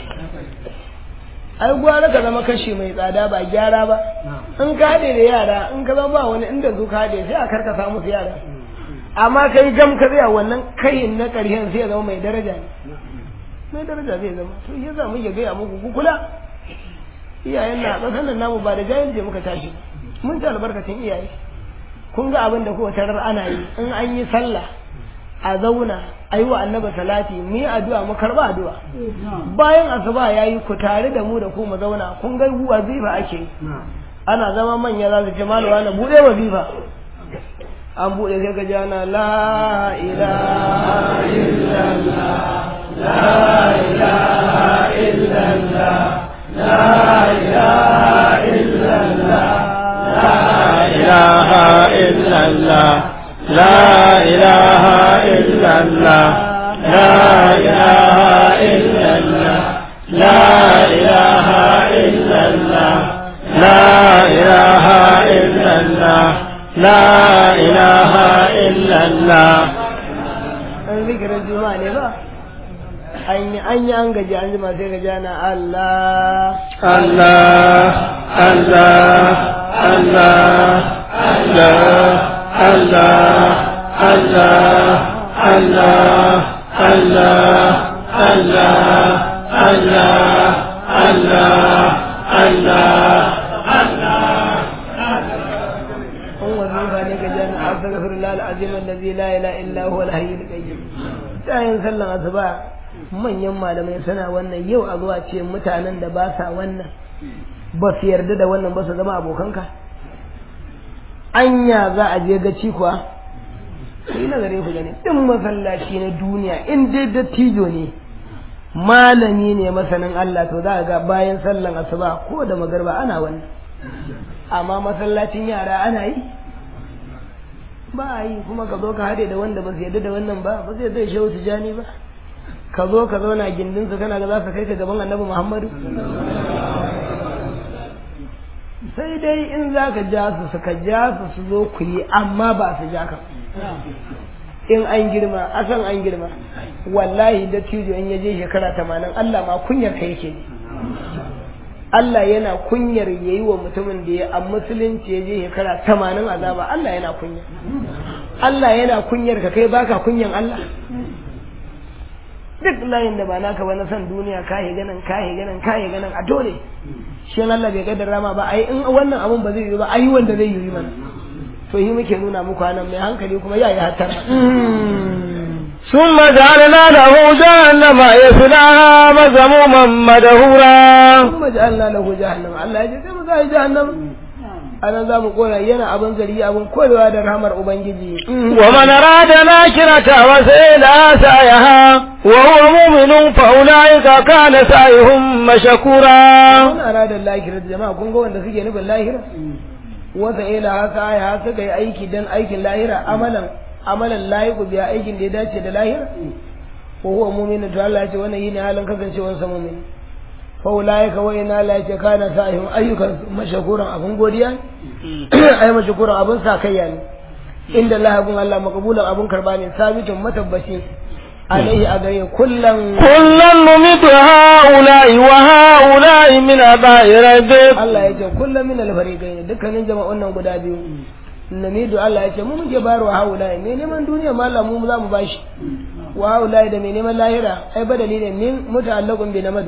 ai gwara ka zama kashi mai tsada ba gyara ba in ka haɗe da yara in ka zama ba wani inda su ka haɗe sai a karkasa musu yara amma kai gam ka zai wannan kayin na ƙarshen sai ya zama mai daraja ne mai daraja zai zama to ya za mu iya gaya muku ku kula iyayen na ƙasar nan namu ba da jahilci muka tashi mun ci albarkacin iyaye kun ga abin da kuwa tarar ana yi in an yi sallah a zauna a yi wa annaba salati mu yi addu'a mu karba addu'a bayan asuba ya yi ku tare da mu da ku mu zauna kun ga wazifa ake yi ana zama manya za su ce malawa na buɗe wazifa an buɗe sai ka ji ana la ilaha illallah la ilaha illallah la ilaha illallah إله إلا الله لا إله إلا الله لا إله إلا الله لا إله إلا الله لا إله إلا الله لا إله إلا الله an zikirin juma'a ne ba an yi an yi an gaji an jima sai gaji ana Allah الله الله الله الله الله الله الله الله الله الله الله الله an wazifa ne gaji ana astaghfirullah alazim allazi la ilaha illa huwa al-hayyul qayyum tayin sallan asuba manyan malamai suna wannan yau a zuwa ce mutanen da ba sa wannan ba su yarda da wannan ba su zama abokanka anya za a je gaci kuwa yi nazare ku gani din masallaci na duniya in dai dattijo ne malami ne masanin Allah to za a ga bayan sallan asuba ko da magarba ana wannan amma masallacin yara ana yi ba a yi kuma ka zo ka haɗe da wanda ba su yarda da wannan ba ba zai zai shehu tijani ba ka zo ka zauna gindin su kana ga za su kai ka gaban annabi muhammadu sai dai in za ka ja su suka ja su su zo ku yi amma ba su ja ka in an girma asan an girma wallahi da tijo in ya je shekara tamanin Allah ma kunyar ka yake ji Allah yana kunyar ya yi wa mutumin da ya a musulunci ya je shekara tamanin azaba Allah yana kunya Allah yana kunyar ka kai baka kunyan Allah duk layin da ba naka ba na san duniya kahe ganin kahe ganin kahe ganin a dole shi Allah bai kaddara ma ba ai in wannan abun ba zai yi ba ai wanda zai yi mana to yi muke nuna muku anan mai hankali kuma ya yi hattara ثم جعلنا له جهنم يصلاها مذموما مدهورا kuma ja'alna lahu jahannam Allah ya ce sai mu ga jahannam anan za mu kora yana abin zari abin korewa da rahmar ubangiji ومن أراد الآخرة وسعيها سعيها وهو مؤمن فأولئك كان سعيهم مشكورا wani aradar lahira jama'a kun ga wanda suke nufin lahira wasa ila haka ya suka yi aiki dan aikin lahira amalan amalan layiku biya aikin da ya dace da lahira ko huwa mu'minu to Allah ya ce wannan yine halin kasancewar sa mu'min fa ulaika wa inna la yakana sa'ihum ayyukan mashakuran abun godiya ai mashakuran abun sakayya ne inda Allah abun Allah maqbulan abun karba ne sabitun matabbaci alaihi a gare kullum kullum numitu ha'ula'i wa ha'ula'i min aba'i rabbik Allah ya ce kullum min alfariqaini dukkanin jama'un nan guda biyu namidu Allah ya ce mu muke bayarwa ha'ula'i me neman duniya ma Allah mu za mu bashi wa ha'ula'i da me neman lahira ai badali ne min muta'allaqun bi namadu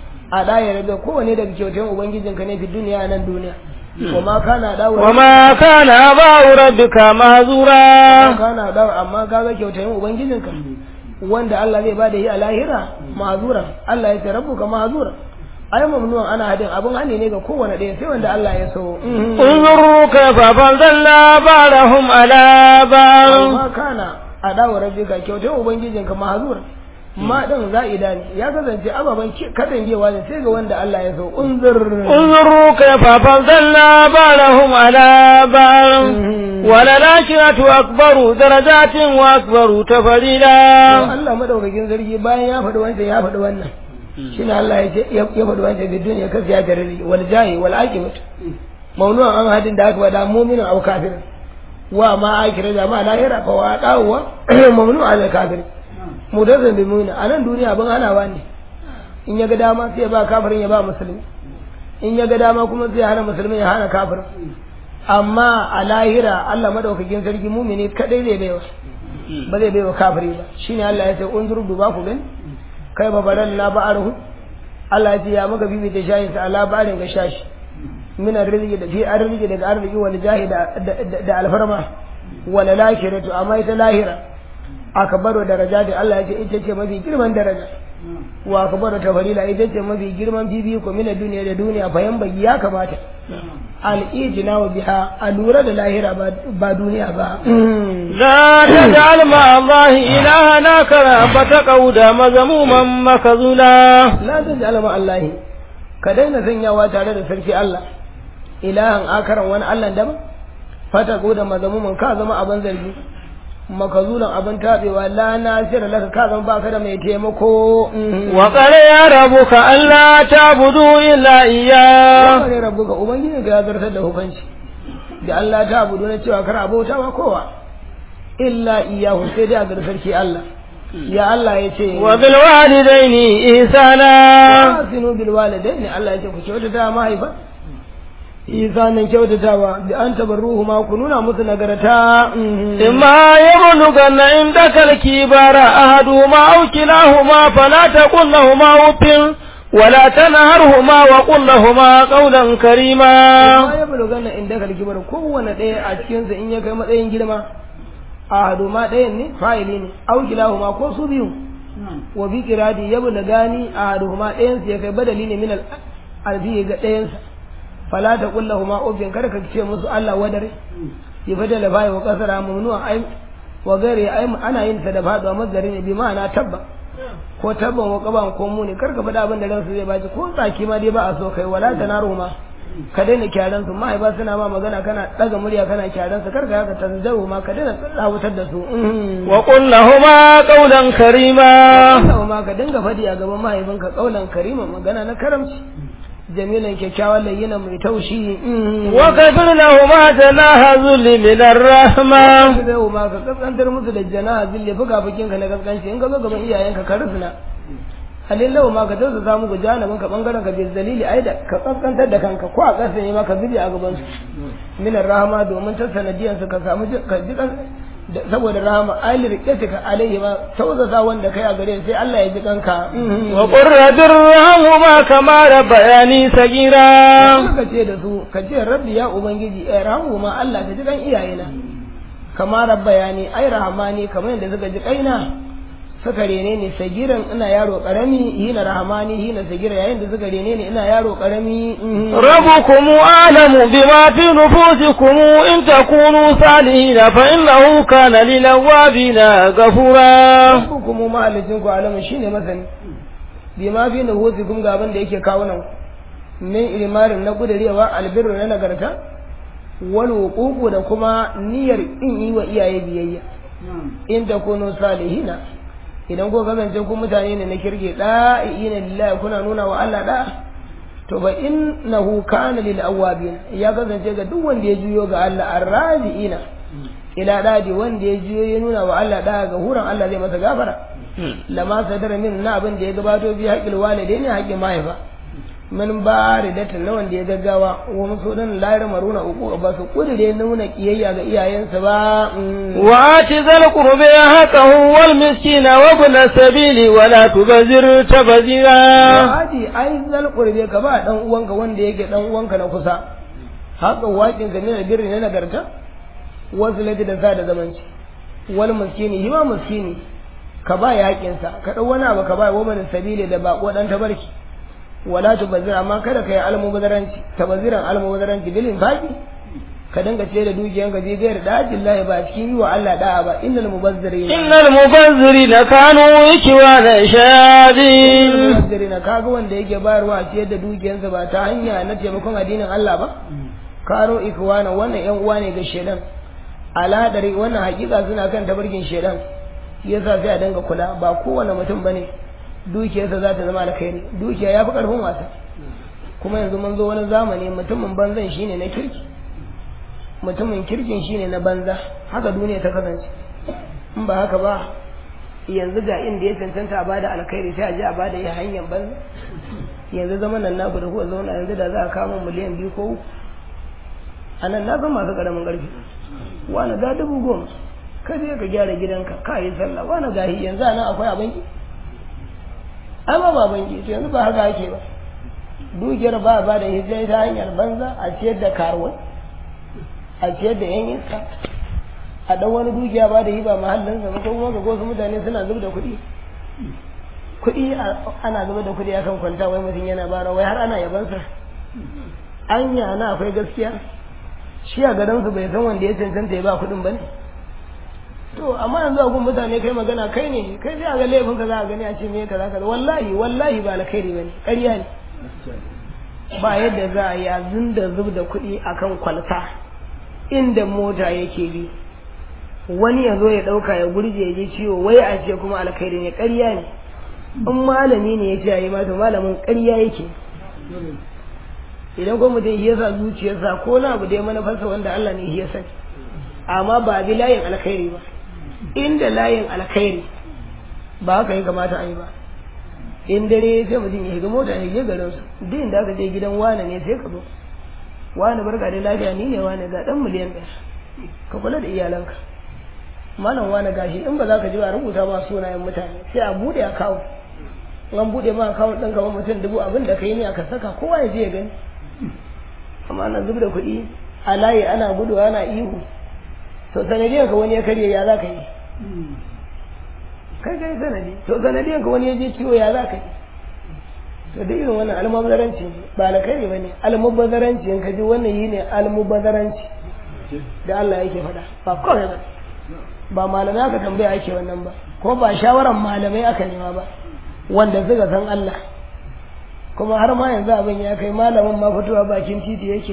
a daya rabe kowane daga kyautayin ubangijinka ne fi duniya nan duniya wa ma kana dawo wa ma kana aba'u rabbika mahzura kana dawo amma kaga kyautayin ubangijinka wanda Allah zai bada yi a lahira ma'azura Allah ya ce rabbuka ma'azura ai mamnuwan ana hadin abun hani ne ga kowane ɗaya sai wanda Allah ya so unzuru kayfa fadalla ba'dahum ala ba'd amma kana a dawo rabbika kyautar ubangijinka ma'azura ma din za'ida ne ya kasance ababen katangewa ne sai ga wanda Allah ya so unzur unzuru kayfa fadalla ba'dahum ala ba'd وللآخرة أكبر درجات وأكبر تفضيلا Allah madaukakin sarki bayan ya faɗi wancan ya faɗi wannan shine Allah ya ce ya faɗi wancan da duniya kasu ya garari wal jahi wal aqibat maunu'an an hadin da aka wada mu'minin aw kafir wa ma akira da ma lahira fa wa dawa mamnu'a al kafir mudazan bi mu'min anan duniya ban hanawa ne in ya ga dama sai ya ba kafirin ya ba musulmi in ya ga dama kuma sai ya hana musulmi ya hana kafirin amma a lahira Allah madaukakin sarki mumini kadai zai baiwa ba zai baiwa kafiri ba shine Allah ya ce unzur duba ku gani kai ba baran na ba arhu Allah ya ce ya maka bibi da shayi sa ala barin ga shashi min arziki da fi arziki daga arziki wal jahi da alfarma wal lahiratu amma ita lahira akbaru darajati Allah ya ce ita ce mafi girman daraja wa akbaru tafalila ita ce mafi girman fifiko min duniya da duniya bayan bai ya kamata al'ijina wa biha a lura da lahira ba duniya ba. La ta ja'al ma Allah ilaha na kara ba ta kauda mazamuman makazula. La ta ja'al ma Allah ka daina sanyawa tare da sarki Allah ilahan akaran wani Allah daban fata da mazamuman ka zama abin zargi makazulan abin tabewa la nasira laka ka zama baka da mai taimako wa qala ya rabbuka alla ta'budu illa iyyah wa qala rabbuka ubangiji ga ya zartar da hukunci da Allah ta abudu na cewa kar abota wa kowa illa iyyahu sai dai a ga sarki Allah ya Allah ya ce wa bil walidaini ihsana asinu bil walidaini Allah ya ce ku kyautata mahaifa isanin kyautatawa da an tabarruhu ma ku nuna musu nagarta imma yablughanna indaka al-kibara ahaduhuma aw kilahuma fala taqul lahumu uffin ولا تنهرهما وقل لهما قولا كريما ma ya bulugana indaka al-kibar kowanne ɗaya a cikin sa in ya kai matsayin girma ahaduma ɗayan ne fa'ili ne aw kilahuma ko su biyu wa bi kiradi ya bulugani ahaduhuma ɗayan sa ya kai badali ne min al-alfi ga ɗayan sa fala ta kullahuma ufin kada ka ce musu Allah wadare ya fada da bai wa kasara mamnu'a ai wa gare ai ana yin ta da faduwa mazari ne bi ma'ana tabba ko tabban wa qaban ko muni kar ka faɗa abin da ransu zai baci ko tsaki ma dai ba a so kai wala ta naro ma ka daina kyaran su mahaifa suna ma magana kana daga murya kana kyaran su kar ka haka tanzaru ma ka daina tsawutar da su wa qul lahumu qawlan karima Allah ma ka dinga faɗi a gaban mahaifinka qaulan karima magana na karamci jamilan kyakkyawan layyina mai taushi wa kafir lahumu janaha zulli min ar-rahma zai ma ka kaskantar musu da janaha zille fuka fukin ka na kaskanci in ka zo gaban iyayenka ka rufina halin lawa ma ka tausa samu ku janibin ka bangaren ka bil dalili ai da ka kaskantar da kanka ko a ƙasa ne ma ka zubi a gaban su min rahama domin ta sanadiyan su ka samu ka ji saboda rahama ai rikatika alaihi ma tausasa wanda kai a gare sai Allah ya ji kanka wa qur rabbirhamhuma kama rabbayani sagira ka ce da su ka ce rabbi ya ubangiji eh rahama Allah ka ji kan iyayena kama rabbayani ai rahamani kamar yadda suka ji kaina suka rene ni sagiran ina yaro karami hina rahamani hina sagira yayin da suka rene ni ina yaro karami rabbukum alamu bima fi nufusikum in takunu salihin fa innahu kana lil awabina ghafura rabbukum mahalicin ku alamu shine masani bima fi nufusikum ga abin da yake kawo nan min ilmarin na gudarewa albirru na nagarta wal wuququ da kuma niyyar in yi wa iyaye biyayya in takunu salihina idan ko kasance ku mutane ne na kirge da'ina lillahi kuna nuna wa Allah da to ba innahu kana lil awabin ya kasance ga duk wanda ya juyo ga Allah arraziina ila dadi wanda ya juyo ya nuna wa Allah da ga huran Allah zai masa gafara lama sadara min na abin da ya gabato bi haƙƙil walidaini haƙƙin mahaifa min ba ridatin na wanda ya gaggawa wa musu dan layar maruna uku ba su kudure nuna kiyayya ga iyayensa ba wa ati zal qurbi haqqahu wal miskina wa ibn sabili wa la tubzir tabzira ati ai zal qurbi ka ba dan uwanka wanda yake dan uwanka na kusa haka wakin ka ne da birni na nagarta wasu lati da sa da zamanci wal miskini hima miskini ka ba yaƙinsa ka ɗau wani abu ka ba wa mana sabili da baƙo ɗan tabarki wala tubazzir amma kada ka yi almubazzaranci tabazziran almubazzaranci bilin faki ka dinga ce da dukiyan ka bigayar da ajillahi ba cikin yi wa Allah da'a ba innal mubazzirina innal mubazzirina kanu ikwana shadin mubazzirina kaga wanda yake bayarwa a ciyar da dukiyansa ba ta hanya na taimakon addinin Allah ba kano ikwana wannan yan uwa ne ga shedan aladari wannan hakika suna kan tabarkin shedan yasa sai a dinga kula ba kowane mutum bane dukiyarsa za ta zama alkhairi dukiya ya fi ƙarfin wasa kuma yanzu mun zo wani zamani mutumin banzan shine na kirki mutumin kirkin shine na banza haka duniya ta kasance in ba haka ba yanzu ga inda ya cancanta a bada alkhairi sai a je a bada ya hanyar banza yanzu zaman nan naku da kuka zauna yanzu da za a kama miliyan biyu ko uku a nan na san masu ƙaramin ƙarfi wani ga dubu goma ka je ka gyara gidanka ka yi sallah wani gahi yanzu a nan akwai abinki ai ba baban to yanzu ba haka ake ba dukiyar ba ba da hijira ta hanyar banza a ciyar da karuwai a ciyar da yan iska a dan wani dukiya ba da hiba mahallin sa ko kuma ga wasu mutane suna zub da kuɗi kuɗi ana zuba da kuɗi akan kwanta wai mutum yana bara wai har ana yabansa anya na akwai gaskiya shi a gadansu bai san wanda ya cancanta ya ba kuɗin ba ne to amma yanzu a gun mutane kai magana kai ne kai sai a ga laifin ka za a gani a ce me kaza kaza wallahi wallahi ba alkhairi bane ƙarya ne ba yadda za a yi a zunda zub da kuɗi akan kwalta inda mota yake bi wani ya zo ya ɗauka ya gurje ya ji ciwo wai a ce kuma alkhairi ne ƙarya ne in malami ne ya ce a yi ma to malamin ƙarya yake idan ko mutum ya sa zuciyarsa ko na abu da ya manufarsa wanda Allah ne ya sani amma ba bi layin alkhairi ba inda layin alkhairi ba haka ya kamata a yi ba in dare sai mutum ya shiga mota ya je garin su duk inda aka je gidan wane ne sai ka zo wane barka da lafiya ni ne wane ga dan miliyan ɗaya ka kula da iyalanka malam wane gashi in ba za ka ji ba rubuta ma sunayen mutane sai a bude akawu an bude ma akawu ɗin kamar mutum dubu abin da ka yi ne aka saka kowa ya je ya gani amma ana zub da kuɗi a layi ana gudu ana ihu to sanadiyar ka wani ya karye ya za ka yi kai kai sanadi to sanadiyar ka wani ya je ciwo ya za ka yi to da irin wannan almubazzaranci ba alkhairi ba ne almubazzaranci in ka ji wannan yi ne almubazzaranci da Allah yake faɗa ba kawai ba ba malamai aka tambaya ake wannan ba ko ba shawaran malamai aka nema ba wanda suka san Allah kuma har ma yanzu abin ya kai malamin ma fitowa bakin titi yake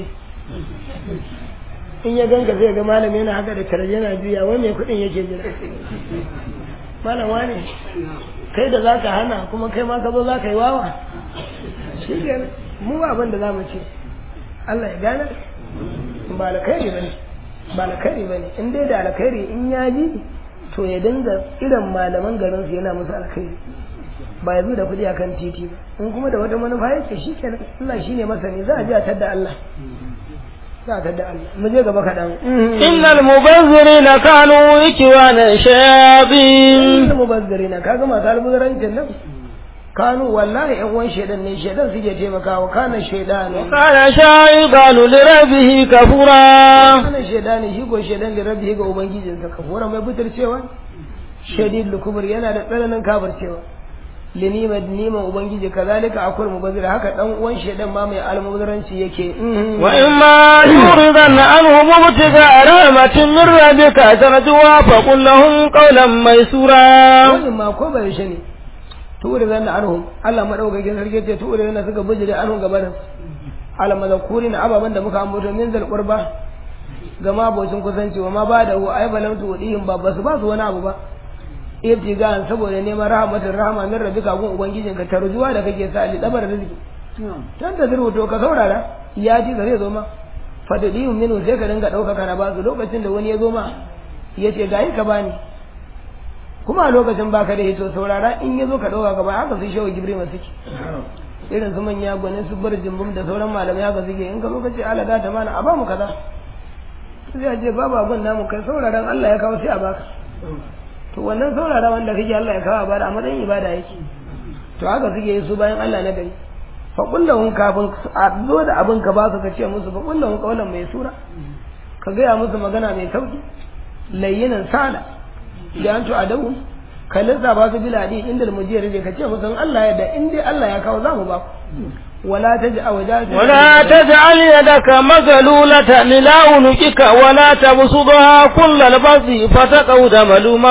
in ya ganka zai ga malami yana haka da karje yana juya wai mai kuɗin yake jira malam wane kai da zaka hana kuma kai ma ka zo zaka yi wawa shi kenan mu ba abin da zamu ce Allah ya gane ba alkhairi bane ba alkhairi bane in dai da alkhairi in ya ji to ya dinga irin malaman garin su yana musu alkhairi ba ya zo da kuɗi akan titi ba in kuma da wata manufa yake shi kenan Allah shine masani za a ji a tadda Allah za a tadda Allah mu je gaba kaɗan innal mubazzirina kanu ikwana shayatin innal mubazzirina kaga masu almuzarancin nan kanu wallahi yan uwan shedan ne shedan suke taimakawa kana shedanu kana shaydanu li rabbihi kafura kana shedani shi ko shedan da rabbihi ga ubangijinsa kafura mai butarcewa shadid lukubur yana da tsananin kafircewa linima niman ubangiji kazalika akwai mubazzir haka dan uwan shedan ma mai almubazzaranci yake wa in ma yuridan anhu mubtiga rahmatin min rabbika tarjuwa fa qul lahum qawlan maysura wannan ma ko bai shi ne turidan anhum Allah madaukakin sarki ce turidan suka bijire anhum gaban almazkurin ababan da muka ambato min zal qurba ga mabocin kusanci wa ma ba da hu ai balam tu wadihim ba basu ba su wani abu ba ibtigan saboda neman rahmatin rahama min rabbika gun ubangijinka tarjuwa da kake sa li dabar rizki tan da zurwato ka saurara ya ji zai zo ma fadadiyu minu sai ka dinga dauka kana ba su lokacin da wani ya zo ma ya ce ga ka bani kuma a lokacin baka da hito saurara in ya zo ka dauka ka ba haka su shewa gibrima suke irin su manya gwanin su bar jimbum da sauran malamai haka suke in ka zo ka ce ala da ta mana a ba mu kaza sai a ce babu abin namu kai sauraron Allah ya kawo sai a baka to wannan saurara wanda kake Allah ya kawo a bada a matsayin ibada yake to haka suke yi su bayan Allah na gari fa kullahun kafin a zo da abin ka ba su ka ce musu fa kullahun kaulan mai sura ka gaya musu magana mai sauki layyinan sada da an adawu ka lissafa su biladi inda mujiyar ka ce musu Allah ya da in dai Allah ya kawo za mu ba ku ولا تجعل ولا تجعل يدك مغلولة إلى عنقك ولا تبسطها كل البسط فتقعد ملوما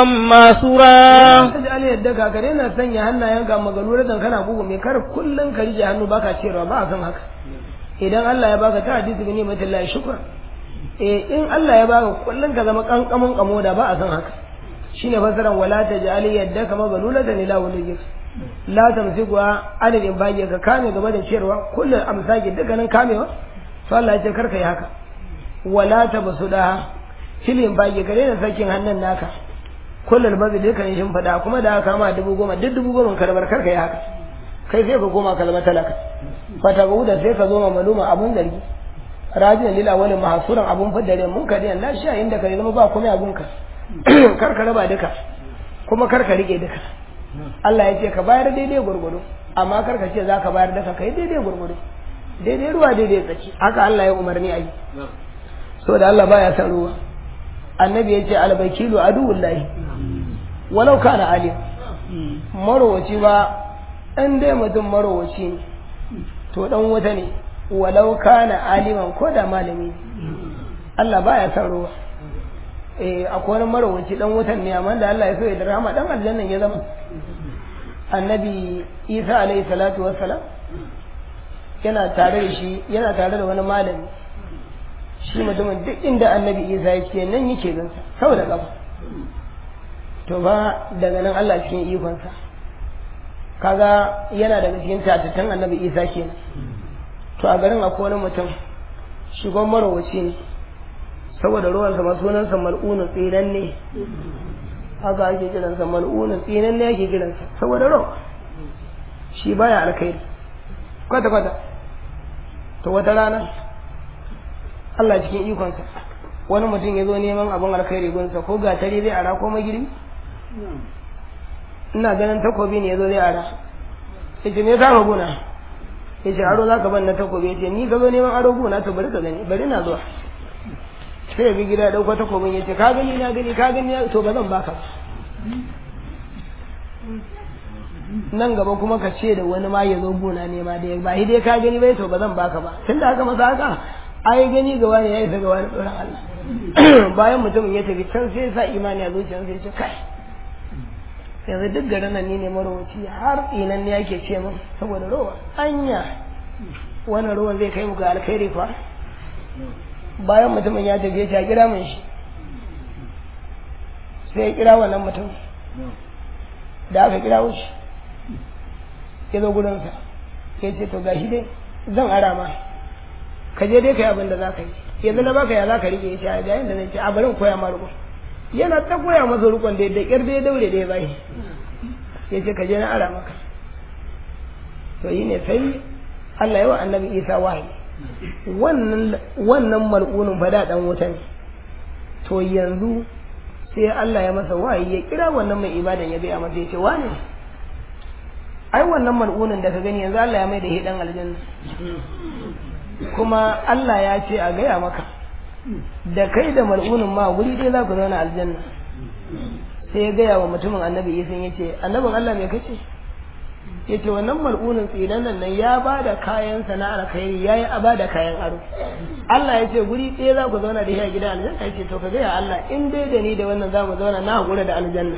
مسورا تجعل يدك كرينا سنيا هنا ينكا مغلولة كان بوغو مي كار كلن كريجي hannu baka cewa ba a san haka idan Allah ya baka ta hadisi bi ni'matin Allah shukran eh in Allah ya baka kullun ka zama kankamun kamo da ba a san haka shine fasaran wala taj'al yaddaka maghlulatan ila wajhik la tamsikuwa adadin bage ka kame gaba da ciyarwa kullum amsaki dukkanin kamewa to Allah ya ce karka yi haka wala tabsuda filin bage ka daina sakin hannun naka kullum bazu dukkanin shin fada kuma da aka kama dubu goma duk dubu goma ka rabar karka yi haka kai sai ka koma kalmar talaka fata da sai ka zo ma maluma abun zargi rajin lila wani mahasuran abun fadare mun ka diyan lafiya inda ka zama ba komai abunka karka raba duka kuma karka rike duka Allah ya ce ka bayar daidai gurgudu amma kar ka ce za ka bayar da ka kai daidai gurgudu daidai ruwa daidai tsaki haka Allah ya umarni a yi so da Allah baya san ruwa annabi ya ce albakilu aduwullahi walau kana alim marowaci ba in dai mutum marowaci ne to dan wuta ne walau kana aliman ko da malami ne Allah baya san ruwa eh akwai wani marowaci dan wutan ne amma da Allah ya so ya da rahama dan aljannan ya zama annabi Isa alaihi salatu wassalam yana tare da shi yana tare da wani malami shi mutumin duk inda annabi Isa yake nan yake gansa saboda kafa to ba daga nan Allah cikin ikonsa kaga yana daga cikin tatattan annabi Isa kenan to a garin akwai wani mutum shigon marowaci ne saboda ruwansa ma sunansa mal'unin tsinan ne haka ake kiransa mal'unin tsinan ne ake kiransa saboda ruwa shi baya alkhairi kwata kwata to wata rana Allah cikin ikonsa wani mutum ya zo neman abin alkhairi gunsa ko gatari zai ara ko magiri ina ganin takobi ne ya zo zai ara ya ce me ya kama guna ya ce aro za ka ban na takobi ya ce ni ka zo neman aro guna to bari ka gani bari na zuwa sai bi gida dauko takobin ya ce ka gani na gani ka gani to ba zan baka nan gaba kuma ka ce da wani ma ya zo gona ne ma da ba dai ka gani bai to ba zan baka ba tun da aka masa haka ai gani gaba ne ya isa gaba da tsoron Allah bayan mutumin ya tafi can sai ya sa imani a zuciyarsa ya ce kai yanzu duk garin nan ni ne marowaci har tsinan ne yake ce min saboda rowa anya wannan ruwan zai kai mu ga alkhairi fa bayan mutumin ya tafi ya kira min shi sai ya kira wannan mutum da aka kira shi ya zo gurinsa ya ce to gashi dai zan ara ma ka je dai ka yi abin da za ka yi yanzu na baka ya za ka rike ya ce a yayin da zai ce a bari koya ma rukun yana ta koya masa rukun da da kyar da ya daure da ya bai ya ce ka je na ara maka to yi ne sai Allah ya wa annabi Isa wahayi wannan wannan mal'unin fa da dan wuta ne to yanzu sai Allah ya masa wahayi ya kira wannan mai ibadan ya gaya masa ya ce wane ai wannan mal'unin da ka gani yanzu Allah ya mai da hidan aljanna kuma Allah ya ce a gaya maka da kai da mal'unin ma wuri dai za ku zauna aljanna sai ya gaya wa mutumin annabi Isa ya ce annabin Allah me kace ya ce wannan mal'unin tsinan nan ya ba da kayan sana'ar alkhairi ya yi ba da kayan aro Allah ya ce guri ɗaya za ku zauna da shi a gidan aljanna ya ce to ka gaya Allah in dai da ni da wannan za mu zauna na haƙura da aljanna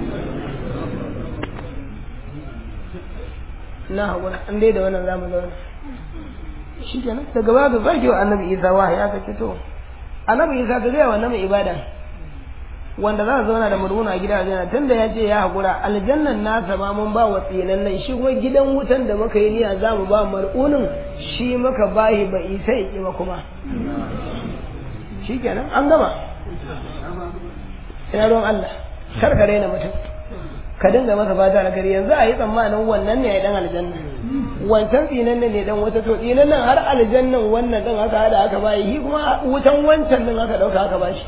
na haƙura in dai da wannan za mu zauna shi kenan daga baya ka zaki wa annabi isa wahayi aka ce to annabi isa ka gaya wannan mai ibada wanda za su zauna da murmuna a gidan aljanna tunda ya ce ya haƙura aljannan nasa ma mun ba wa tsinan nan shi kuma gidan wutan da muka yi niyya za mu ba mar'unin shi muka bahi ba isa ya ƙi ba kuma shi kenan an gama ina ruwan Allah kar ka raina mutum ka dinga masa fata da gari yanzu a yi tsammanin wannan ne ya dan aljanna wancan tsinan nan ne dan wata to tsinan nan har aljannan wannan din aka hada aka bayi shi kuma wutan wancan din aka dauka aka bashi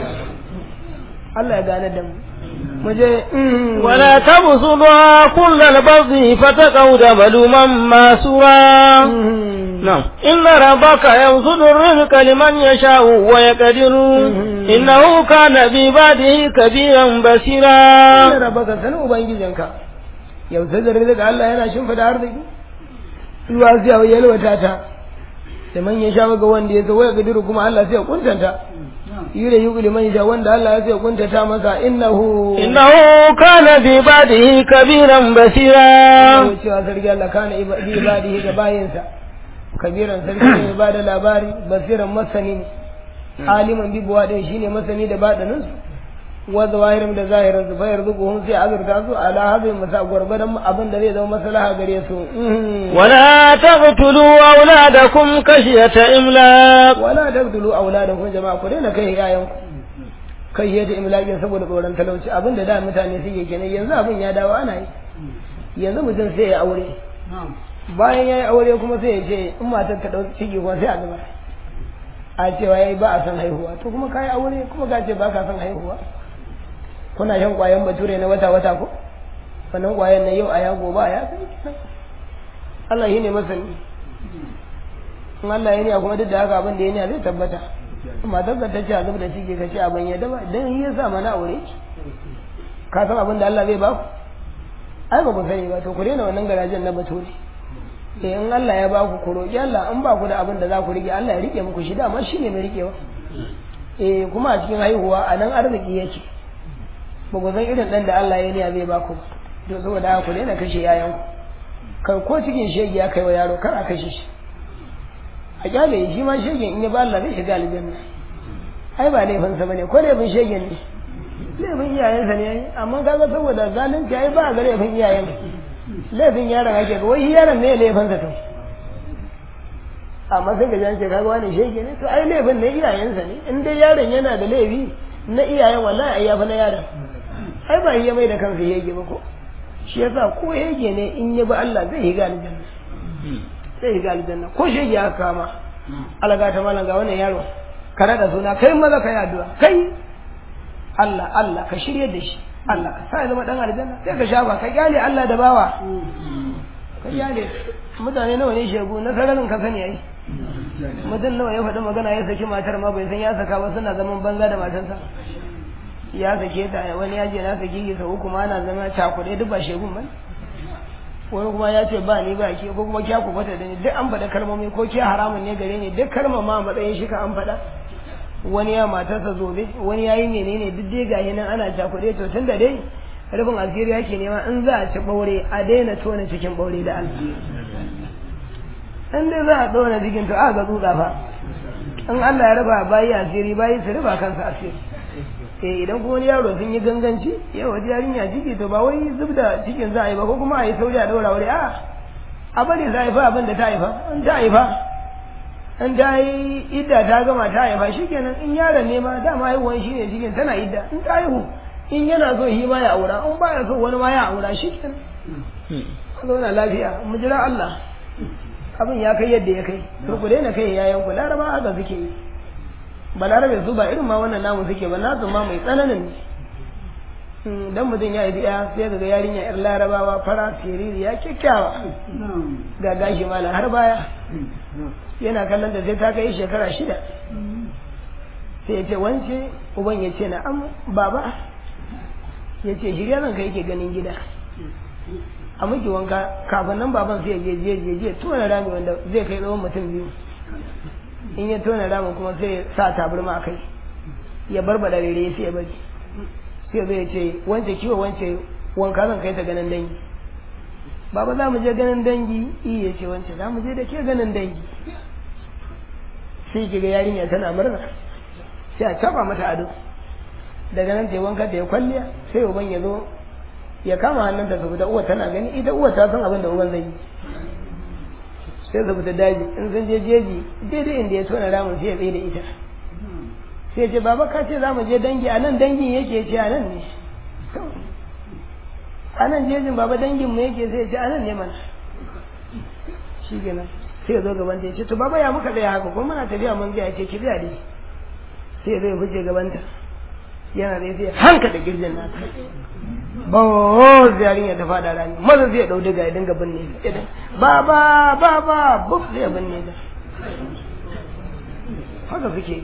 Allah ya gane da mu muje ولا تبسطها كل البسط فتقعد ملوما ماسورا نعم إن ربك يبسط الرزق لمن يشاء ويقدر إنه كان بعباده كبيرا بصيرا Ina rabaka sanin ubangijinka yau sai da rizika Allah yana shimfida arziki ruwa sai ya yalwata ta da man ya sha ga wanda ya so waya gadiru kuma Allah sai ya kuntanta yure yuqli man ya wanda Allah ya sai ya kuntata masa innahu إنه كان بعباده كبيرا بصيرا Yau cewa sarki Allah kana iba- bi ibadihi ga bayinsa kabiran sarki ne ba da labari basiran masani ne aliman bi buwa din shine masani da badanin su wa zawahirin da zahirin su bayar zuquhum sai azurta su ala hadin masa gurbadan abin da zai zama maslaha gare su Mhm. ولا تقتلوا أولادكم خشية إملاق wala taqtulu auladakum jama'a ku daina kai yayan ku kai yadda imlakin saboda tsoron talauci abin da da mutane suke kenan yanzu abin ya dawo ana yi yanzu mutum sai ya aure bayan ya yi aure kuma sai ya ce in matar ta ɗauki ciki kuma sai a zuba a cewa ya yi ba a son haihuwa to kuma ka yi aure kuma ka ce ba ka son haihuwa kuna shan ƙwayan bature na wata wata ko wannan ƙwayan na yau a yago ba ya kai kenan Allah shi ne masani in Allah ya niya kuma duk da haka abin da ya niya zai tabbata matar ka ta ce a zub da ciki ka ce abin ya daba dan yi ya sa mana aure ka san abin da Allah zai ba ku ai ba ku sani ba to ku daina wannan garajen na bature eh in Allah ya ba ku ku roki Allah in ba ku da abin da za ku rike Allah ya rike muku shi dama shine mai rikewa eh kuma a cikin haihuwa a nan arziki yake ba ku san irin dan da Allah ya niya zai ba ku ba to saboda haka ku daina kashe yayan ku kai ko cikin shege ya kai wa yaro kar a kashe shi a kyale shi ma shegen in ya ba Allah zai shiga aljanna ai ba laifinsa bane ko laifin shegen ne laifin iyayensa ne amma kaga saboda zalunci ai ba ga laifin iyayen laifin yaron ake ga wai yaron ne laifinsa to amma sai ga jan ce kaga wani shege ne to ai laifin ne iyayensa ne in dai yaron yana da laifi na iyayen wallahi ai yafi na yaron ai ba iya mai da kansa shege ba ko shi yasa ko shege ne in ya bi Allah zai higa aljanna zai higa aljanna ko shege aka kama alaga ta malam ga wannan yaro ka rada suna kai maza ka yi addu'a kai Allah Allah ka shirye da shi Allah ka sa ya zama dan aljanna sai ka shafa ka kyale Allah da bawa ka kyale mutane nawa ne shegu na sararin ka sani ai mutum nawa ya faɗi magana ya saki matar ma bai san ya saka ba suna zaman banza da matarsa ya sake ta wani ya je na saki ki sau kuma ana zama cakuɗe duk ba shegun ba wani kuma ya ce ba ni ba ke ko kuma kya ku fata da ni duk an faɗa kalmomi ko ke haramun ne gare ni duk kalmar ma a matsayin shi ka an faɗa wani ya matarsa zobe wani ya yi menene duk dai gahi nan ana cakuɗe to tun da dai rufin asiri yake nema in za a ci ɓaure a daina tona cikin ɓaure da Allah in dai za a tona cikin to a ga tsutsa fa in Allah ya raba bayi asiri bayi su raba kansa asiri eh idan kuma wani yaro sun yi ganganci yau wata yarinya ciki to ba wai zub da cikin za a yi ba ko kuma a yi sauri a daura wuri a a bari za a haifa abin da ta haifa in ta haifa in ta yi idda ta gama ta haifa shikenan in yaron ne ma dama haihuwan shi ne cikin tana idda in ta haihu in yana so shi ma ya aura in ba ya so wani ma ya aura shikenan a zauna lafiya mu jira Allah abin ya kai yadda ya kai to ku daina kai yayan ku laraba haka suke yi balarabe su ba irin ma wannan namu suke ba nasu ma mai tsananin ne dan mutum ya yi ya sai ga yarinya yar larabawa fara siriri ya kyakkyawa ga gashi mala har baya yana kallon da sai ta kai shekara shida sai ya ce wance uban ya ce na'am baba ya ce shirya nan ka yake ganin gida a miki wanka kafin nan baban sai ya je je je je tona rami wanda zai kai tsawon mutum biyu in ya tona ramin kuma sai ya sa tabarma a kai ya barbada rere sai ya bari sai zai ce wance kiwo wance wanka zan kai ta ganin dangi baba za mu je ganin dangi iya ce wance za mu je da ke ganin dangi sai kiga yarinya tana murna sai a taba mata ado daga nan ta yi wanka ta yi kwalliya sai uban ya zo ya kama hannunta su fita uwa tana gani ita uwa ta san abin da uban zai yi sai su fita daji in sun je jeji daidai inda ya tona ramin sai ya tsaye da ita sai ce baba ka ce za mu je dangi a nan dangin yake ce a nan ne a nan jejin baba dangin mu yake sai ce a nan ne mana shi kenan sai ya zo gaban ta ya ce to baba ya muka tsaya haka kuma muna tafiya mun ya ce ki biya dai sai zai fice gabanta yana da sai hanka da girjin nata ba ziyarin ya ta fada rani maza zai dau daga ya dinga binne ta ba ba ba ba buf zai binne ta haka suke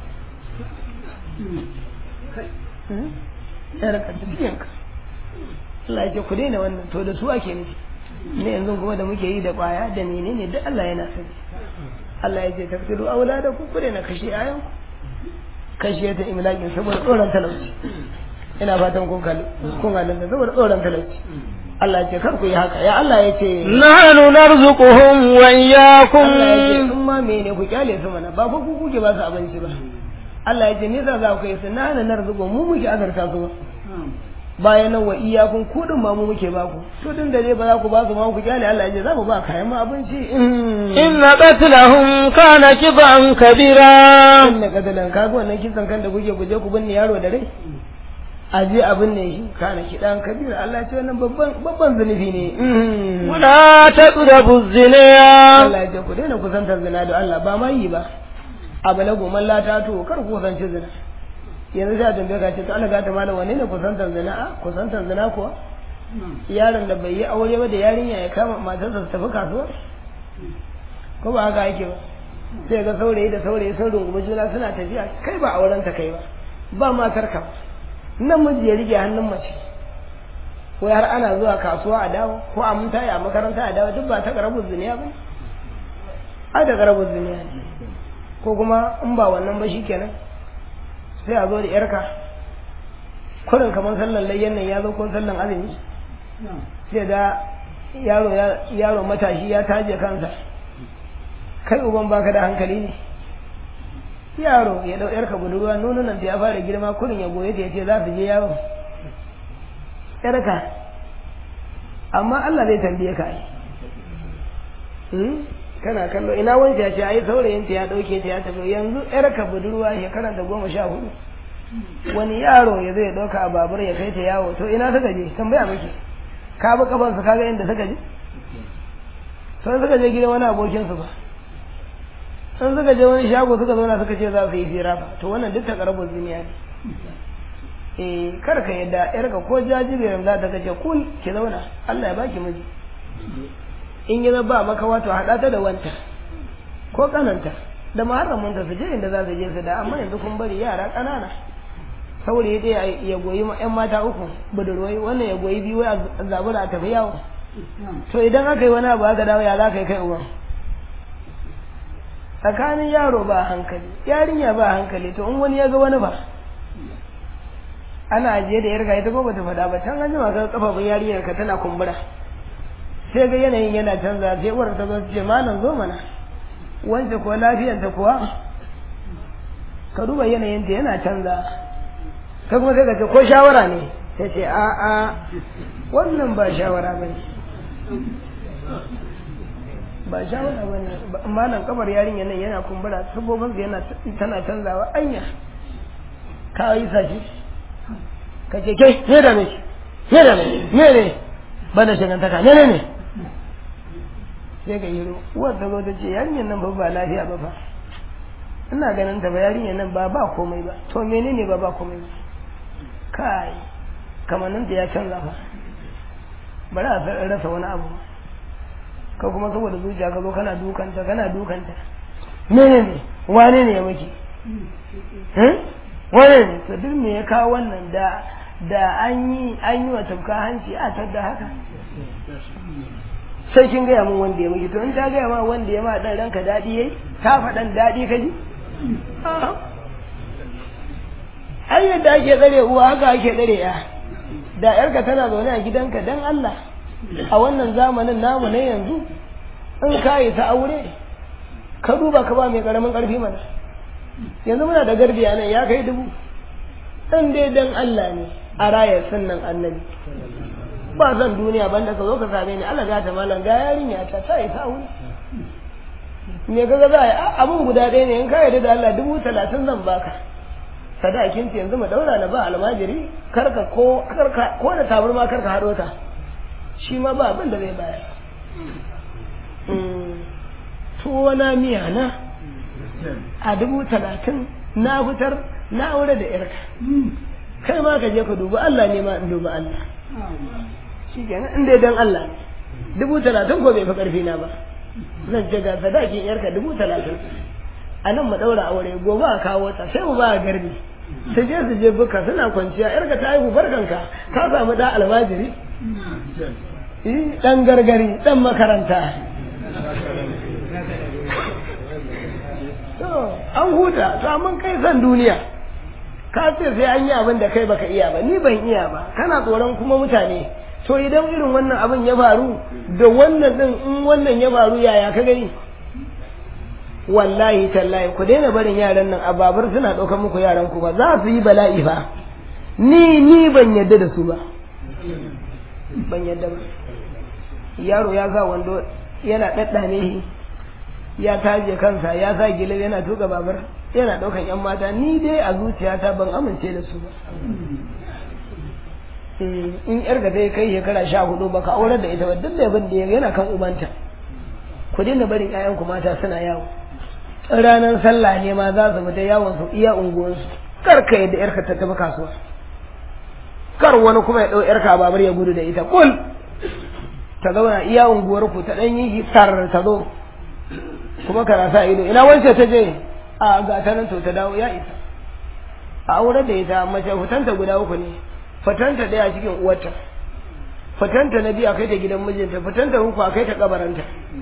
ya raka tafiyanka Allah ya ce ku daina wannan to da su ake nufi ne yanzu kuma da muke yi da kwaya da menene duk Allah yana sani Allah ya ce tafsiru aulada ku ku daina kashe ayan kashe ta imlakin saboda tsoron talauci ina fatan kun kalli kun halin da saboda tsoron talauci Allah ya ce kar ku yi haka ya Allah ya ce nahnu narzuquhum wa iyyakum Allah ya ce in ma mene ku kyale su mana ba fa ku kuke ba su abinci ba Allah ya ce me yasa za ku yi su nahnu narzuquhum mu muke azarta su ba bayan nan wa iyakun kudin ma mu muke ba ku to din da dai ba za ku ba su ma ku kyale Allah ya ce za mu ba kayan ma abinci inna qatlahum kana kiban kabira inna qatalan kaga wannan kisan kan da kuke guje ku binne yaro da rai a je a binne shi kana kidan kabira Allah ya ce wannan babban babban zunubi ne wala taqrabu zina Allah ya ce ku daina kusantar zina da Allah ba ma yi ba abalagu man la ta to kar ku kusanci zina yanzu sai a tambaye ka ce to Allah gata malam wanne ne kusantar zina a kusantar zina kuwa yaron da bai yi aure ba da yarinya ya kama matarsa su tafi kasuwa ko ba haka yake ba sai ga saurayi da saurayi sun rungumi juna suna tafiya kai ba auren ta kai ba ba matar ka namiji ya rike hannun mace ko har ana zuwa kasuwa a dawo ko a mun taya a makaranta a dawo duk ba ta karabu zuniya ba ai da karabu zuniya ne ko kuma in ba wannan ba shikenan sai a zo da yarka kurin kamar sallan layyan nan ya zo ko sallan azumi sai da yaro yaro matashi ya taje kansa kai uban baka da hankali ne yaro ya dau yarka budurwa nonunan ta ya fara girma kurin ya goye ta yace za su je yawo yarka amma Allah zai tambaye ka ai kana kallo ina wanke ya ce ai saurayin ta ya dauke ta ya tafi yanzu yarka budurwa shekaran da goma sha hudu wani yaro ya zai dauka a babur ya kai ta yawo to ina suka je tambaya miki ka bi kafansu kaga inda suka je sai suka je gidan wani abokin su ba sun suka je wani shago suka zauna suka ce za su yi fira ba to wannan duk takarabun duniya ne eh kar ka yadda yarka ko jajiberin za ta kace kul ki zauna Allah ya baki miji in yi ba maka wato haɗa ta da wanta ko kananta da muharramunta su je inda za su je su da amma yanzu kun bari yara ƙanana saurayi ɗaya ya goyi yan mata uku budurwai wannan ya goyi biyu a zabura a tafi yawo to idan aka yi wani abu aka dawo ya za ka yi kai uwan tsakanin yaro ba hankali yarinya ba hankali to in wani ya ga wani ba ana ajiye da yarga ita ko bata faɗa ba can an jima ka kafafun yarinyar ka tana kumbura sai ga yanayin yana canza sai uwar ta zo ce malam zo mana wance ko lafiyarta kuwa ka duba yanayinta yana canza ka kuma sai ka ce ko shawara ne sai ce a a wannan ba shawara ba ne ba shawara ba ne malam kamar yarinya nan yana kumbura sabobin yana tana canzawa anya ka yi sashi ka ce kai ne da me ne da me ne ne ba da shagantaka ne ne ne sai ka yi uwar ta zo ta ce yarinyar nan ba ba lafiya ba fa ina ganin ta ba yarinyar nan ba ba komai ba to menene ba ba komai ba kai kamannin ta ya canza fa bari a rasa wani abu ka kuma saboda zuciya ka zo kana dukanta kana dukanta menene wane ne ya miki wane ne to duk me ya kawo wannan da da an yi an yi wa tafka hanci a tadda haka sai kin gaya min wanda ya miki to in ta gaya ma wanda ya ma dan ranka daɗi yayi ta faɗan daɗi ka ji ai yadda ake tsare uwa haka ake tsare ya da yarka tana zaune a gidanka dan Allah a wannan zamanin namu na yanzu in ka yi ta aure ka duba ka ba mai karamin karfi mana yanzu muna da gardi a nan ya kai dubu dan dai dan Allah ne a rayar sunnan annabi ba zan duniya banda ka zo ka same ni Allah ya ta malam ga yarinya ta ta yi ta wuri me kaga za a yi abun guda ɗaya ne in ka yarda da Allah dubu talatin zan baka sadakin ta yanzu mu daura na ba almajiri karka ko karka ko da tabarma karka hado ta shi ma ba abin da zai bayar tuwo na miya na a dubu talatin na fitar na aure da yarka kai ma ka je ka dubi Allah ne ma in dubi Allah shi kenan in dai dan Allah ne dubu talatin ko bai fi karfi na ba zan ce ga sadakin yarka dubu talatin a nan mu ɗaura aure gobe a kawo ta sai mu ba a garbi su je su je buka suna kwanciya yarka ta haihu barkanka ka samu da almajiri dan gargari dan makaranta an huta samun kai san duniya ka ce sai an yi abin da kai baka iya ba ni ban iya ba kana tsoron kuma mutane to idan irin wannan abin ya faru da wannan din in wannan ya faru yaya ka gani wallahi tallahi ku daina barin yaran nan a babar suna ɗaukar muku yaran ku ba za su yi bala'i fa ni ni ban yadda da su ba ban yadda ba yaro ya sa wando yana ɗaɗɗame shi ya taje kansa ya sa gile yana tuka babar yana ɗaukan yan mata ni dai a zuciyata ban amince da su ba in yar ga zai kai shekara sha hudu baka aurar da ita ba duk da abin da yana kan ubanta ku daina barin ƴaƴanku mata suna yawo ranar sallah ne ma za su fita yawon su iya unguwansu kar ka yadda yarka ta tafi kasuwa kar wani kuma ya ɗau yarka babar ya gudu da ita kul ta zauna iya unguwar ku ta ɗan yi tar ta zo kuma kana sa ido ina wance ta je a ga ta nan to ta dawo ya isa a aurar da ita mace fitanta guda uku ne fitanta ɗaya cikin uwarta fitanta na biyu a kai ta gidan mijinta fitanta uku a kai ta kabaranta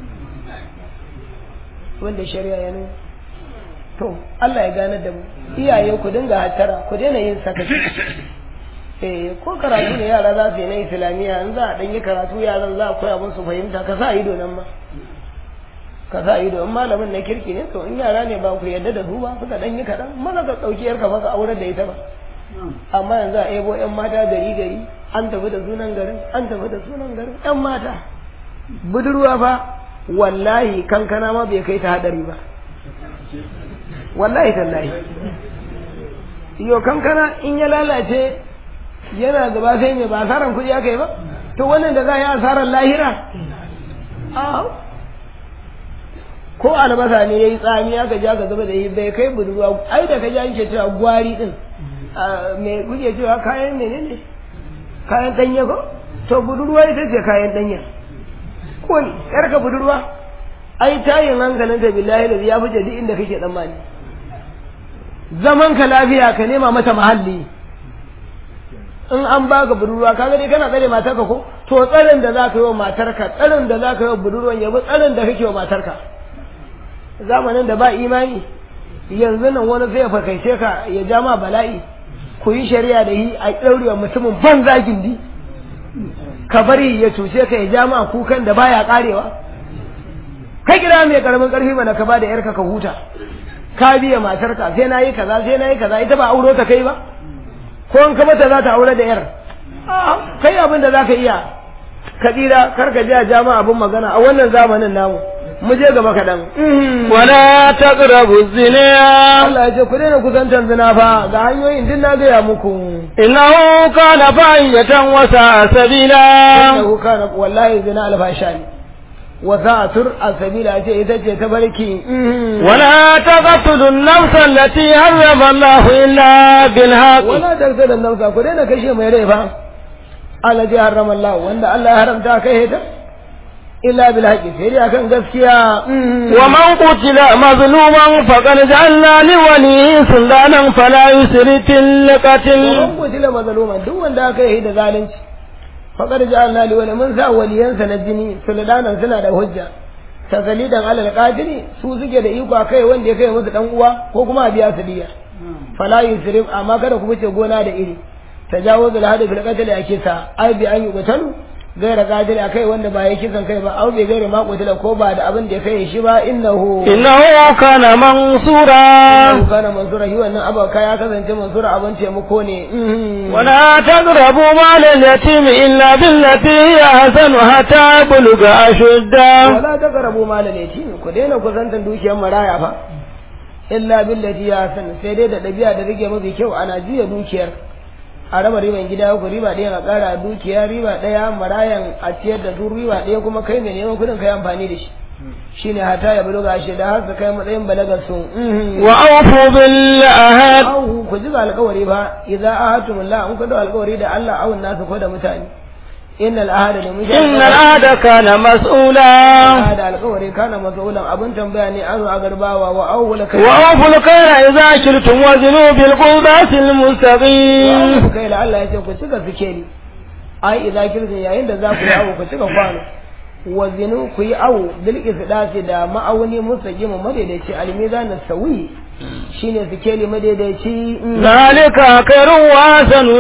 wanda shari'a ya nuna to Allah ya gane da mu iyaye ku dinga hattara ku daina yin sakaci eh ko karatu ne yara za su yi na islamiyya in za a dan yi karatu yaran za a koya musu fahimta ka sa ido nan ma ka sa ido in malamin na kirki ne to in yara ne ba ku yadda da su ba suka dan yi kaɗan maza ka ɗauki yarka ba ka aure da ita ba amma yanzu a ebo yan mata gari gari an tafi da sunan garin an tafi da sunan garin yan mata budurwa fa wallahi kankana ma bai kai ta hadari ba wallahi tallahi yo kankana in ya lalace yana gaba sai mai ba asaran kuɗi aka yi ba to wannan da za a yi asaran lahira ko albasa ne ya yi tsami aka ja ka zuba da yi bai kai budurwa ai da ka ja yake cewa gwari din me kuke cewa kayan menene kayan danye ko to budurwa ita ce kayan danye ko yarka budurwa ai tayin hankalin ta billahi da ya fice duk inda kake tsammani zaman ka lafiya ka nema mata mahalli in an baka budurwa kaga dai kana tsare matarka ko to tsarin da zaka yi wa matarka tsarin da zaka yi wa budurwan yabi tsarin da kake wa matarka zamanin da ba imani yanzu nan wani zai fakaice ka ya ja ma bala'i ku yi shari'a da yi a ɗaurewa mutumin banza gindi ka bari ya cuce ka ya ja ma kukan da baya karewa kai gida mai karamin karfi mana ka ba da yarka ka huta ka biya matarka sai na yi kaza sai na yi kaza ita ba auro ta kai ba ko in ka mata za ta aure da yar kai abin da za ka iya ka tsira kar ka ja jama abin magana a wannan zamanin namu mu je gaba kaɗan. Wala taqrabu zina. Allah ya ce ku daina kusantar zina fa ga hanyoyin din na gaya muku. Innahu kana fa'iyatan wa sa'a sabila. Innahu kana wallahi zina alfasha ne. Wa sa'atur asabila ce ita ce ta barki. Wala taqtulu an-nafsa allati harrama Allah illa bil haqq. Wala taqtulu an-nafsa ku daina kashe mai rai fa. Allah ya harrama Allah wanda Allah ya haramta kai ta. إلا بالحق سيري أكن قسكيا ومن قتل مظلوما فقد جعلنا لوليه سلطانا فلا يسرف في القتل ومن قتل مظلوما دون ذاك يهيد ذلك فقد جعلنا لولي من سا وليا سنجني سلطانا سنة هجة tasalidan alal qadiri su suke da iko kai wanda ya kai musu dan uwa ko kuma a biya su diya fala yusrif amma kada ku wuce gona da iri tajawuzul hadi fil qatl ya kisa ai bi an yuqtalu gaira qadir akai wanda ba ya kisan kai ba au bai gaira ma qutila ko ba da abin da ya kai shi ba innahu innahu kana mansura innahu kana mansura shi wannan abaka ya kasance mansura abin taimako ne ولا تقربوا مال اليتيم إلا بالتي هي أحسن حتى يبلغ أشده wala taqrabu mal al-yatim ku daina kusantan dukiyar maraya fa illa billati ya san sai dai da dabi'a da rike mafi kyau ana juya dukiyar a raba riban gida ku riba ɗaya a ƙara dukiya riba ɗaya marayan a ciyar da su riba ɗaya kuma kai mai neman kuɗin kai amfani da shi shine hata ya buluga shi da har su kai matsayin balagar su وأوفوا بالعهد Ahu ku ji alƙawari ba idza ahadtum Allah in ku da alƙawari da Allah awun nasu ko da mutane innal ahada da mutane إن العهد كان مسؤولا da alƙawari kana mas'ulan abin tambaya ne an a garbawa wa awwala kai وأوفوا الكيل إذا كلتم وزنوا بالقربات المستقيم ku kai la Allah ya ce ku cika sikeli ai idza kirtin yayin da za ku yi awo ku cika kwano wa zinu ku yi awo bil isdasi da ma'auni mustaqim madaidaici almizan sawi shine sikeli madaidaici ذلك خير وأحسن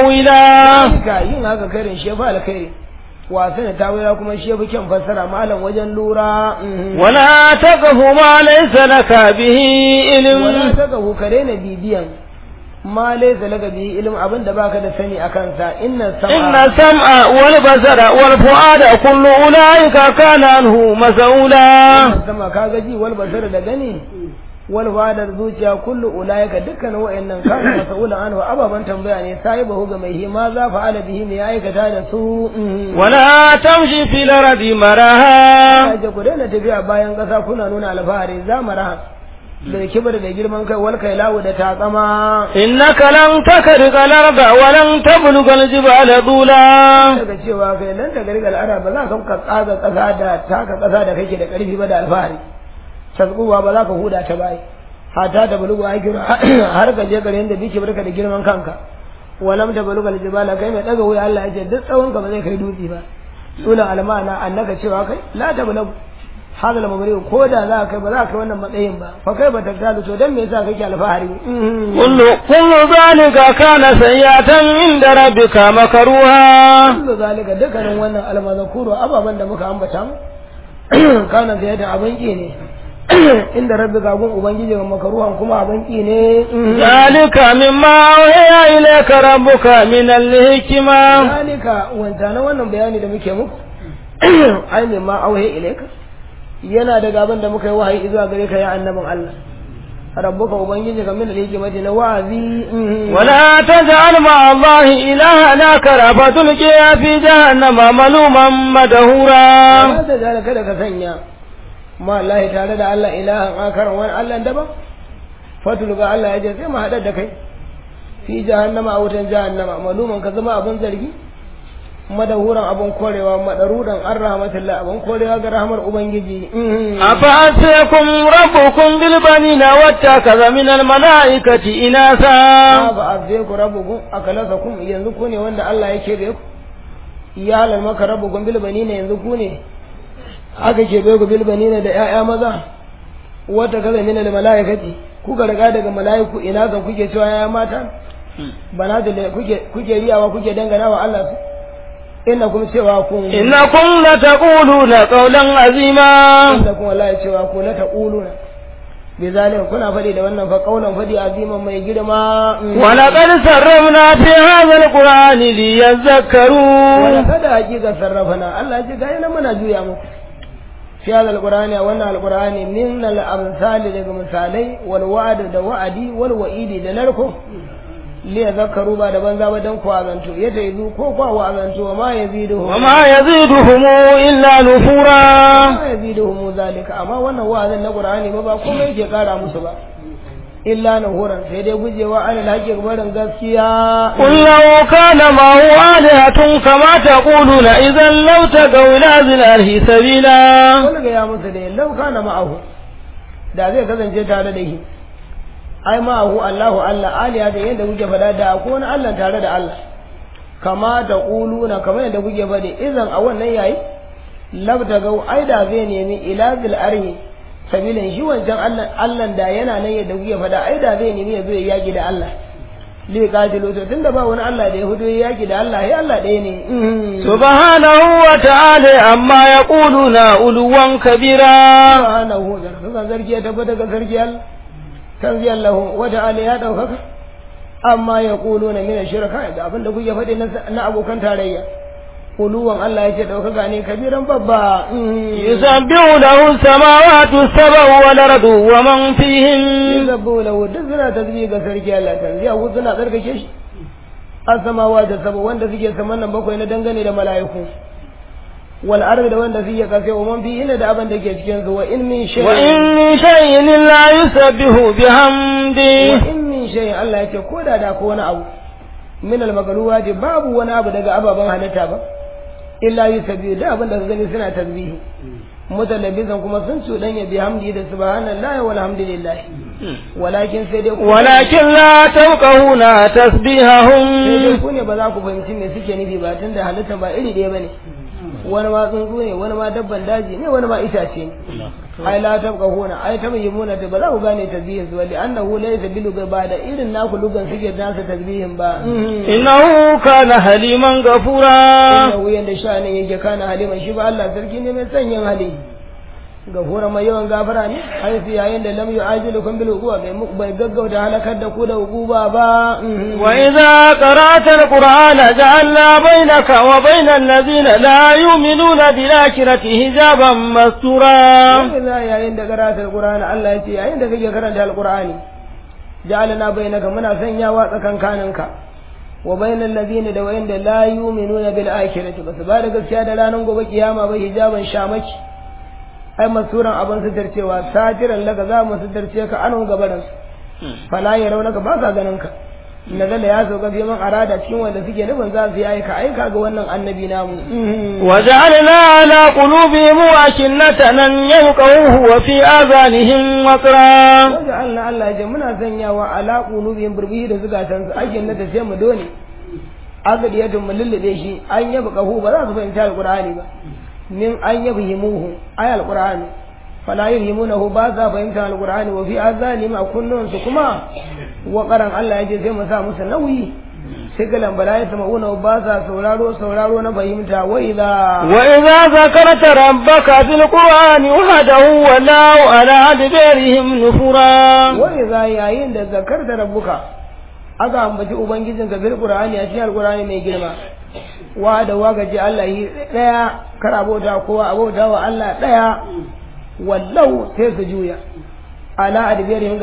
تاويلا ka yin haka karin shefa alkhairi wasan ta wira kuma shefa kyan fassara malam wajen lura ولا تقف ما ليس لك به wala علم saka ku kare na bibiyan ma laysa laka bihi ilm abin da baka da sani akan sa inna إن sam'a السمع والبصر والفؤاد كل أولئك كان عنه مسؤولا sama ka gaji wal basar da gani wal fadar zuciya kullu ulaika dukkan wa'annan kana mas'ula anhu ababan tambaya ne sai bahu ga mai hima za fa ala bihi ya aikata da su ولا تمشي في الأرض مرها kaje ku daina tafiya bayan kasa kuna nuna alfahari zamara da kibar da girman kai wal kai lawu da takama إنك لن تخرق الأرض ولن تبلغ الجبال طولا daga cewa kai nan ta gargal ara ba za ka ka tsaga kasa da taka kasa da kake da karfi ba da alfahari tasbuwa ba za ka huda ta bai hata da bulugu ai kira har ka je garin da bike barka da girman kanka walam ta bulugal jibala kai mai daga wuya Allah ya ce duk tsawon ka ba zai kai dutse ba sunan almana annaka cewa kai la ta bulugu hadal mamari ko da za ka ba za ka wannan matsayin ba fa kai ba ta galu to dan me yasa kake alfahari كل كل ذلك كان سيئة عند ربك مكروها kullu zalika dukkanin wannan almazakuru ababan da muka ambata mu kana da yadda abin ki ne inda rabbi gagun ubangiji ga makaruhan kuma abin ki ne ذلك مما أوحي إليك ربك من الحكمة zalika wanta na wannan bayani da muke muku ai ne ma auhe ilaika yana daga abin da muka yi wahayi zuwa gare ka ya annabin Allah rabbuka ubangiji ka min al-hikmati na wa'azi ولا تجعل مع الله إلها آخر فتلقي في جهنم ملوما مدهورا ba ta jara kada ka sanya ma Allah tare da Allah ilahan akaran wani Allah daban fatul ga Allah ya ce sai mu haɗa da kai fi jahannama a wutan jahannama maluman ka zama abin zargi madahuran abin korewa madarudan an rahmatullah abin korewa ga rahmar ubangiji أفأتيكم ربكم بالبنين واتخذ من الملائكة إناثا ba a zai ku rabu gun akalasa kum yanzu ku ne wanda Allah ya kebe ku ya halal maka rabu gun bilbani ne yanzu ku ne aka kebe ku bilbani ne da 'ya'ya maza wata kaza mina da mala'ikati kuka riga daga mala'iku ina ga kuke cewa ya mata bana da kuke kuke riyawa kuke dangana wa Allah su ina kuma cewa kun إنكم لتقولون قولا عظيما inda kuma Allah ya cewa ku la taquluna bi zalika kuna fadi da wannan fa qaulan fadi aziman mai girma ولقد سرمنا في هذا القرآن ليذكروا wani kada hakika sarrafana Allah ya ce ga yana muna juya muku fi hadal alqur'ani a wannan alqur'ani min al amsali daga misalai wal wa'd da wa'adi wal wa'idi da narko li yadhakkaru ba da banza ba dan ku azantu ya taizu ko kwa wa azantu wa ma yaziduhu وما يزيدهم إلا نفورا ma yaziduhum zalika amma wannan wa'azin na qur'ani ba ba komai yake kara musu ba illa nuhuran sai dai gujewa alal haqqi barin gaskiya قل لو كان معه آلهة كما تقولون إذا لو تقوا إلى ذي الأرش سبيلا wani ga ya musu da lau kana ma'ahu da zai kasance tare da shi ai ma'ahu Allahu Allah aliya da yadda kuke faɗa da ko wani Allah tare da Allah kama da ƙuluna kamar yadda kuke faɗi idan a wannan yayi labta gau ai da zai nemi ila zil arhi sabilin shi wancan Allah Allah da yana nan yadda kuke faɗa ai da zai nemi ya zo ya yaki da Allah li qatilu to tunda ba wani Allah da ya hudu yaki da Allah ya Allah ɗaya ne سبحانه وتعالى عما يقولون علوا كبيرا subhanahu da kan zargi ya tabbata ga sarki Allah kan zai Allah wa ta'ala ya daukaka amma ya na min shirka da abin da kuke faɗi na abokan tarayya uluwan Allah ya ce daukaka ne kabiran babba يسبح له السماوات السبع والأرض ومن فيهن yuzabbu lahu duk suna tasbih ga sarki Allah kan zai hu suna tsarkake shi asamawa da sabo wanda suke saman nan bakwai na dangane da mala'iku wal ardi da wanda suke kasa wa man fihinna da abin da ke cikin su wa in min shay'in وإن من شيء إلا يسبح بحمده wa in min shay'in Allah ya ce ko da da ko wani abu min al magluwati babu wani abu daga ababen halitta ba illa yusabbihu da abin da ka gani suna tasbihi mutalabbisan kuma sun cuɗanya bi hamdi da subhanallahi walhamdulillah walakin sai dai ku ولكن لا تفقهون sai dai تسبيحهم ku ne ba za ku fahimci me suke nufi ba tunda halitta ba iri ɗaya bane wani ma tsuntsu ne wani ma dabban daji ne wani ma itace ne ai la tabqahuna ai tabayyimuna ta ba za ku gane tasbihin su wali annahu laysa bil ba da irin naku lugan suke nasa tasbihin ba إنه كان حليما غفورا innahu yanda sha'anin yake kana haliman shi ba Allah sarki ne mai sanyin hali gafura mai yawan gafara ne ai su yayin da lam yu'ajilukum bil uquba bai muku bai gaggauta halakar da ku da uquba ba وإذا قرأت القرآن جعلنا بينك وبين الذين لا يؤمنون بالآخرة حجابا مستورا Wani za yayin da karanta alqur'ani Allah ya ce yayin da kake karanta alqur'ani ja'alna bainaka muna sanyawa tsakankaninka wa bainal ladina da wayanda la yu'minuna bil akhirati basu ba da gaskiya da ranar gobe kiyama ba hijaban shamaki ai masuran abin sutarcewa satiran laka za mu sutarce ka anu gabaran su fala ya raunaka ba sa ganin ka nazala ya sauka fi man arada cikin wanda suke nufin za su yi aika aika ga wannan annabi namu وجعلنا على قلوبهم أكنة أن يفقهوه وفي آذانهم وقرا wanda Allah Allah ya ce muna sanyawa ala qulubihim burbihi da zukatan su ake na tace mu dole agadiyatun mu lullube shi an yaba kahu ba za su fahimci alqur'ani ba min an yabi himuhu ay alqur'ani fala yuhimunahu ba za fahimta alqur'ani wa fi azanihim a kunnun su kuma wa qaran Allah ya ce sai mu sa musu nauyi sai galan bala ya sama'una ba za sauraro sauraro na fahimta wa idza وإذا ذكرت ربك في القرآن وحده ولوا على أدبارهم نفورا wani za yayin da zakar da rabbuka aka ambaci ubangijin ka bil qur'ani a cikin alqur'ani mai girma wa da waga ji Allah yi daya kar abota kowa abota wa Allah daya wallau sai su juya ala adbirihim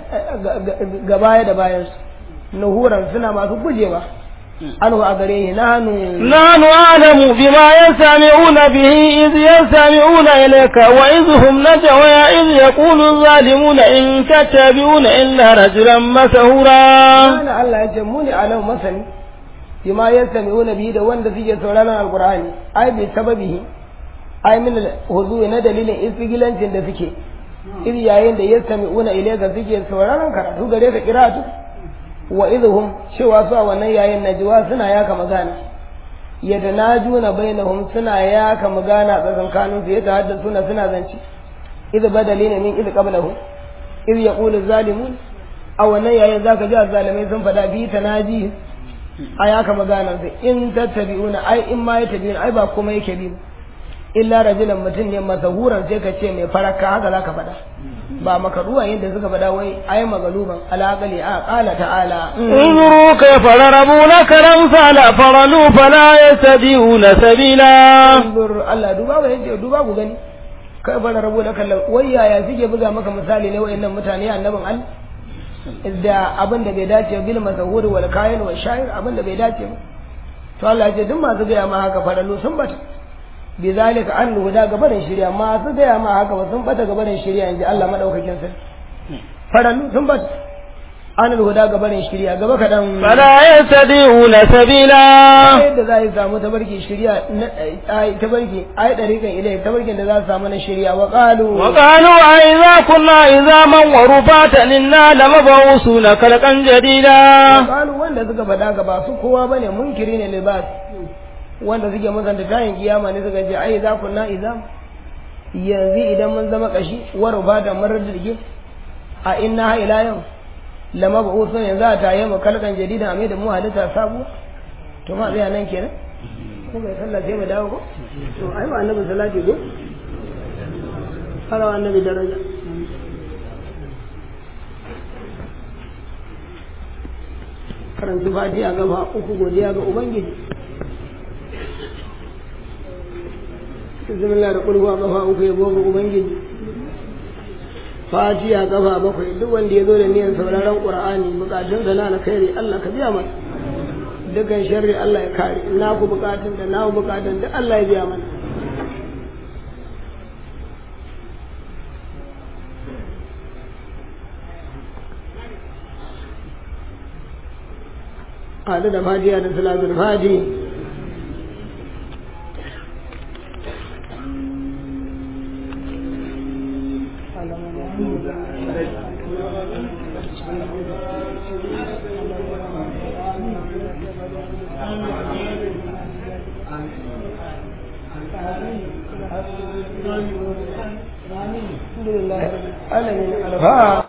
gabaya da bayan su nuhuran suna masu gujewa anhu a gare ni nanu نحن أعلم بما يستمعون به إذ يستمعون إليك وإذ هم نجوى إذ يقول الظالمون إن تتبعون إلا رجلا مسهورا Kana Allah ya ce mu ne alam masani bima yastami'una bihi da wanda suke sauraron alqur'ani ai bi sababihi ai min huzu na dalilin isgilancin da suke iri yayin da yastami'una ilayka suke sauraron karatu gare ka kiratu wa idhum cewa su a wannan yayin najwa suna yaka magana yatanajuna bainahum suna yaka magana tsakankanin su yata haddasuna suna zance idh badalina min idh qablahu idh yaqulu zalimun a wannan yayin zaka ji azzalimai sun faɗa bi tanaji a yaka magana sai in tattabi'una ai in ma yattabi'una ai ba kuma yake bi illa rajulan mutum ne masahuran sai ka ce mai faraka haka zaka faɗa ba makaruwa yadda suka faɗa wai ai magaluban alaƙali a ƙala ta'ala انظروا كيف ضربوا لك الأمثال فرلوا فلا يستطيعون سبيلا Anzur Allah duba ba yace duba ku gani kai fara rabu da kallon wai yaya suke buga maka misali ne wayannan mutane annabin Allah da abin da bai dace bil mazahur wal kayan wal sha'ir abin da bai dace ba to Allah ya ce duk masu gaya ma haka faralu sun bata bi zalika an huda gabarin shirya masu gaya ma haka ba sun bata gabarin shirya inji Allah madaukakin sarki faralu sun bata an huda gabarin shirya gaba kadan فلا يستطيعون سبيلا yadda za a yi samu tabarki shirya na ai tabarki ai dariƙan ilai tabarkin da za su samu na shirya wa qalu وقالوا أئذا كنا عظاما ورفاتا إنا لمبعوثون خلقا جديدا qalu wanda suka faɗa ga ba su kowa bane munkiri ne libas wanda suke musanta tayin kiyama ne suka ce ai za ku na izam yanzu idan mun zama kashi wa rubata mun raddige a inna ha ila yau lama ba usun yanzu a taye mu kalkan jadida a mai da mu halitta sabuwa to ma zai nan kenan ko bai sallah sai mu dawo ko to ai ba annabi salati ko fara annabi daraja karanta fatiha gaba uku godiya ga ubangiji bismillah da kulhuwa kafa uku ya ga ubangiji fatiha kafa bakwai duk wanda ya zo da niyan sauraron qur'ani bukatun sa na alkhairi Allah ka biya masa dukkan sharri Allah ya kare na ku bukatun da na bukatun da Allah ya biya mana haɗu da fatiha da salatul fati الحمد لله رب العالمين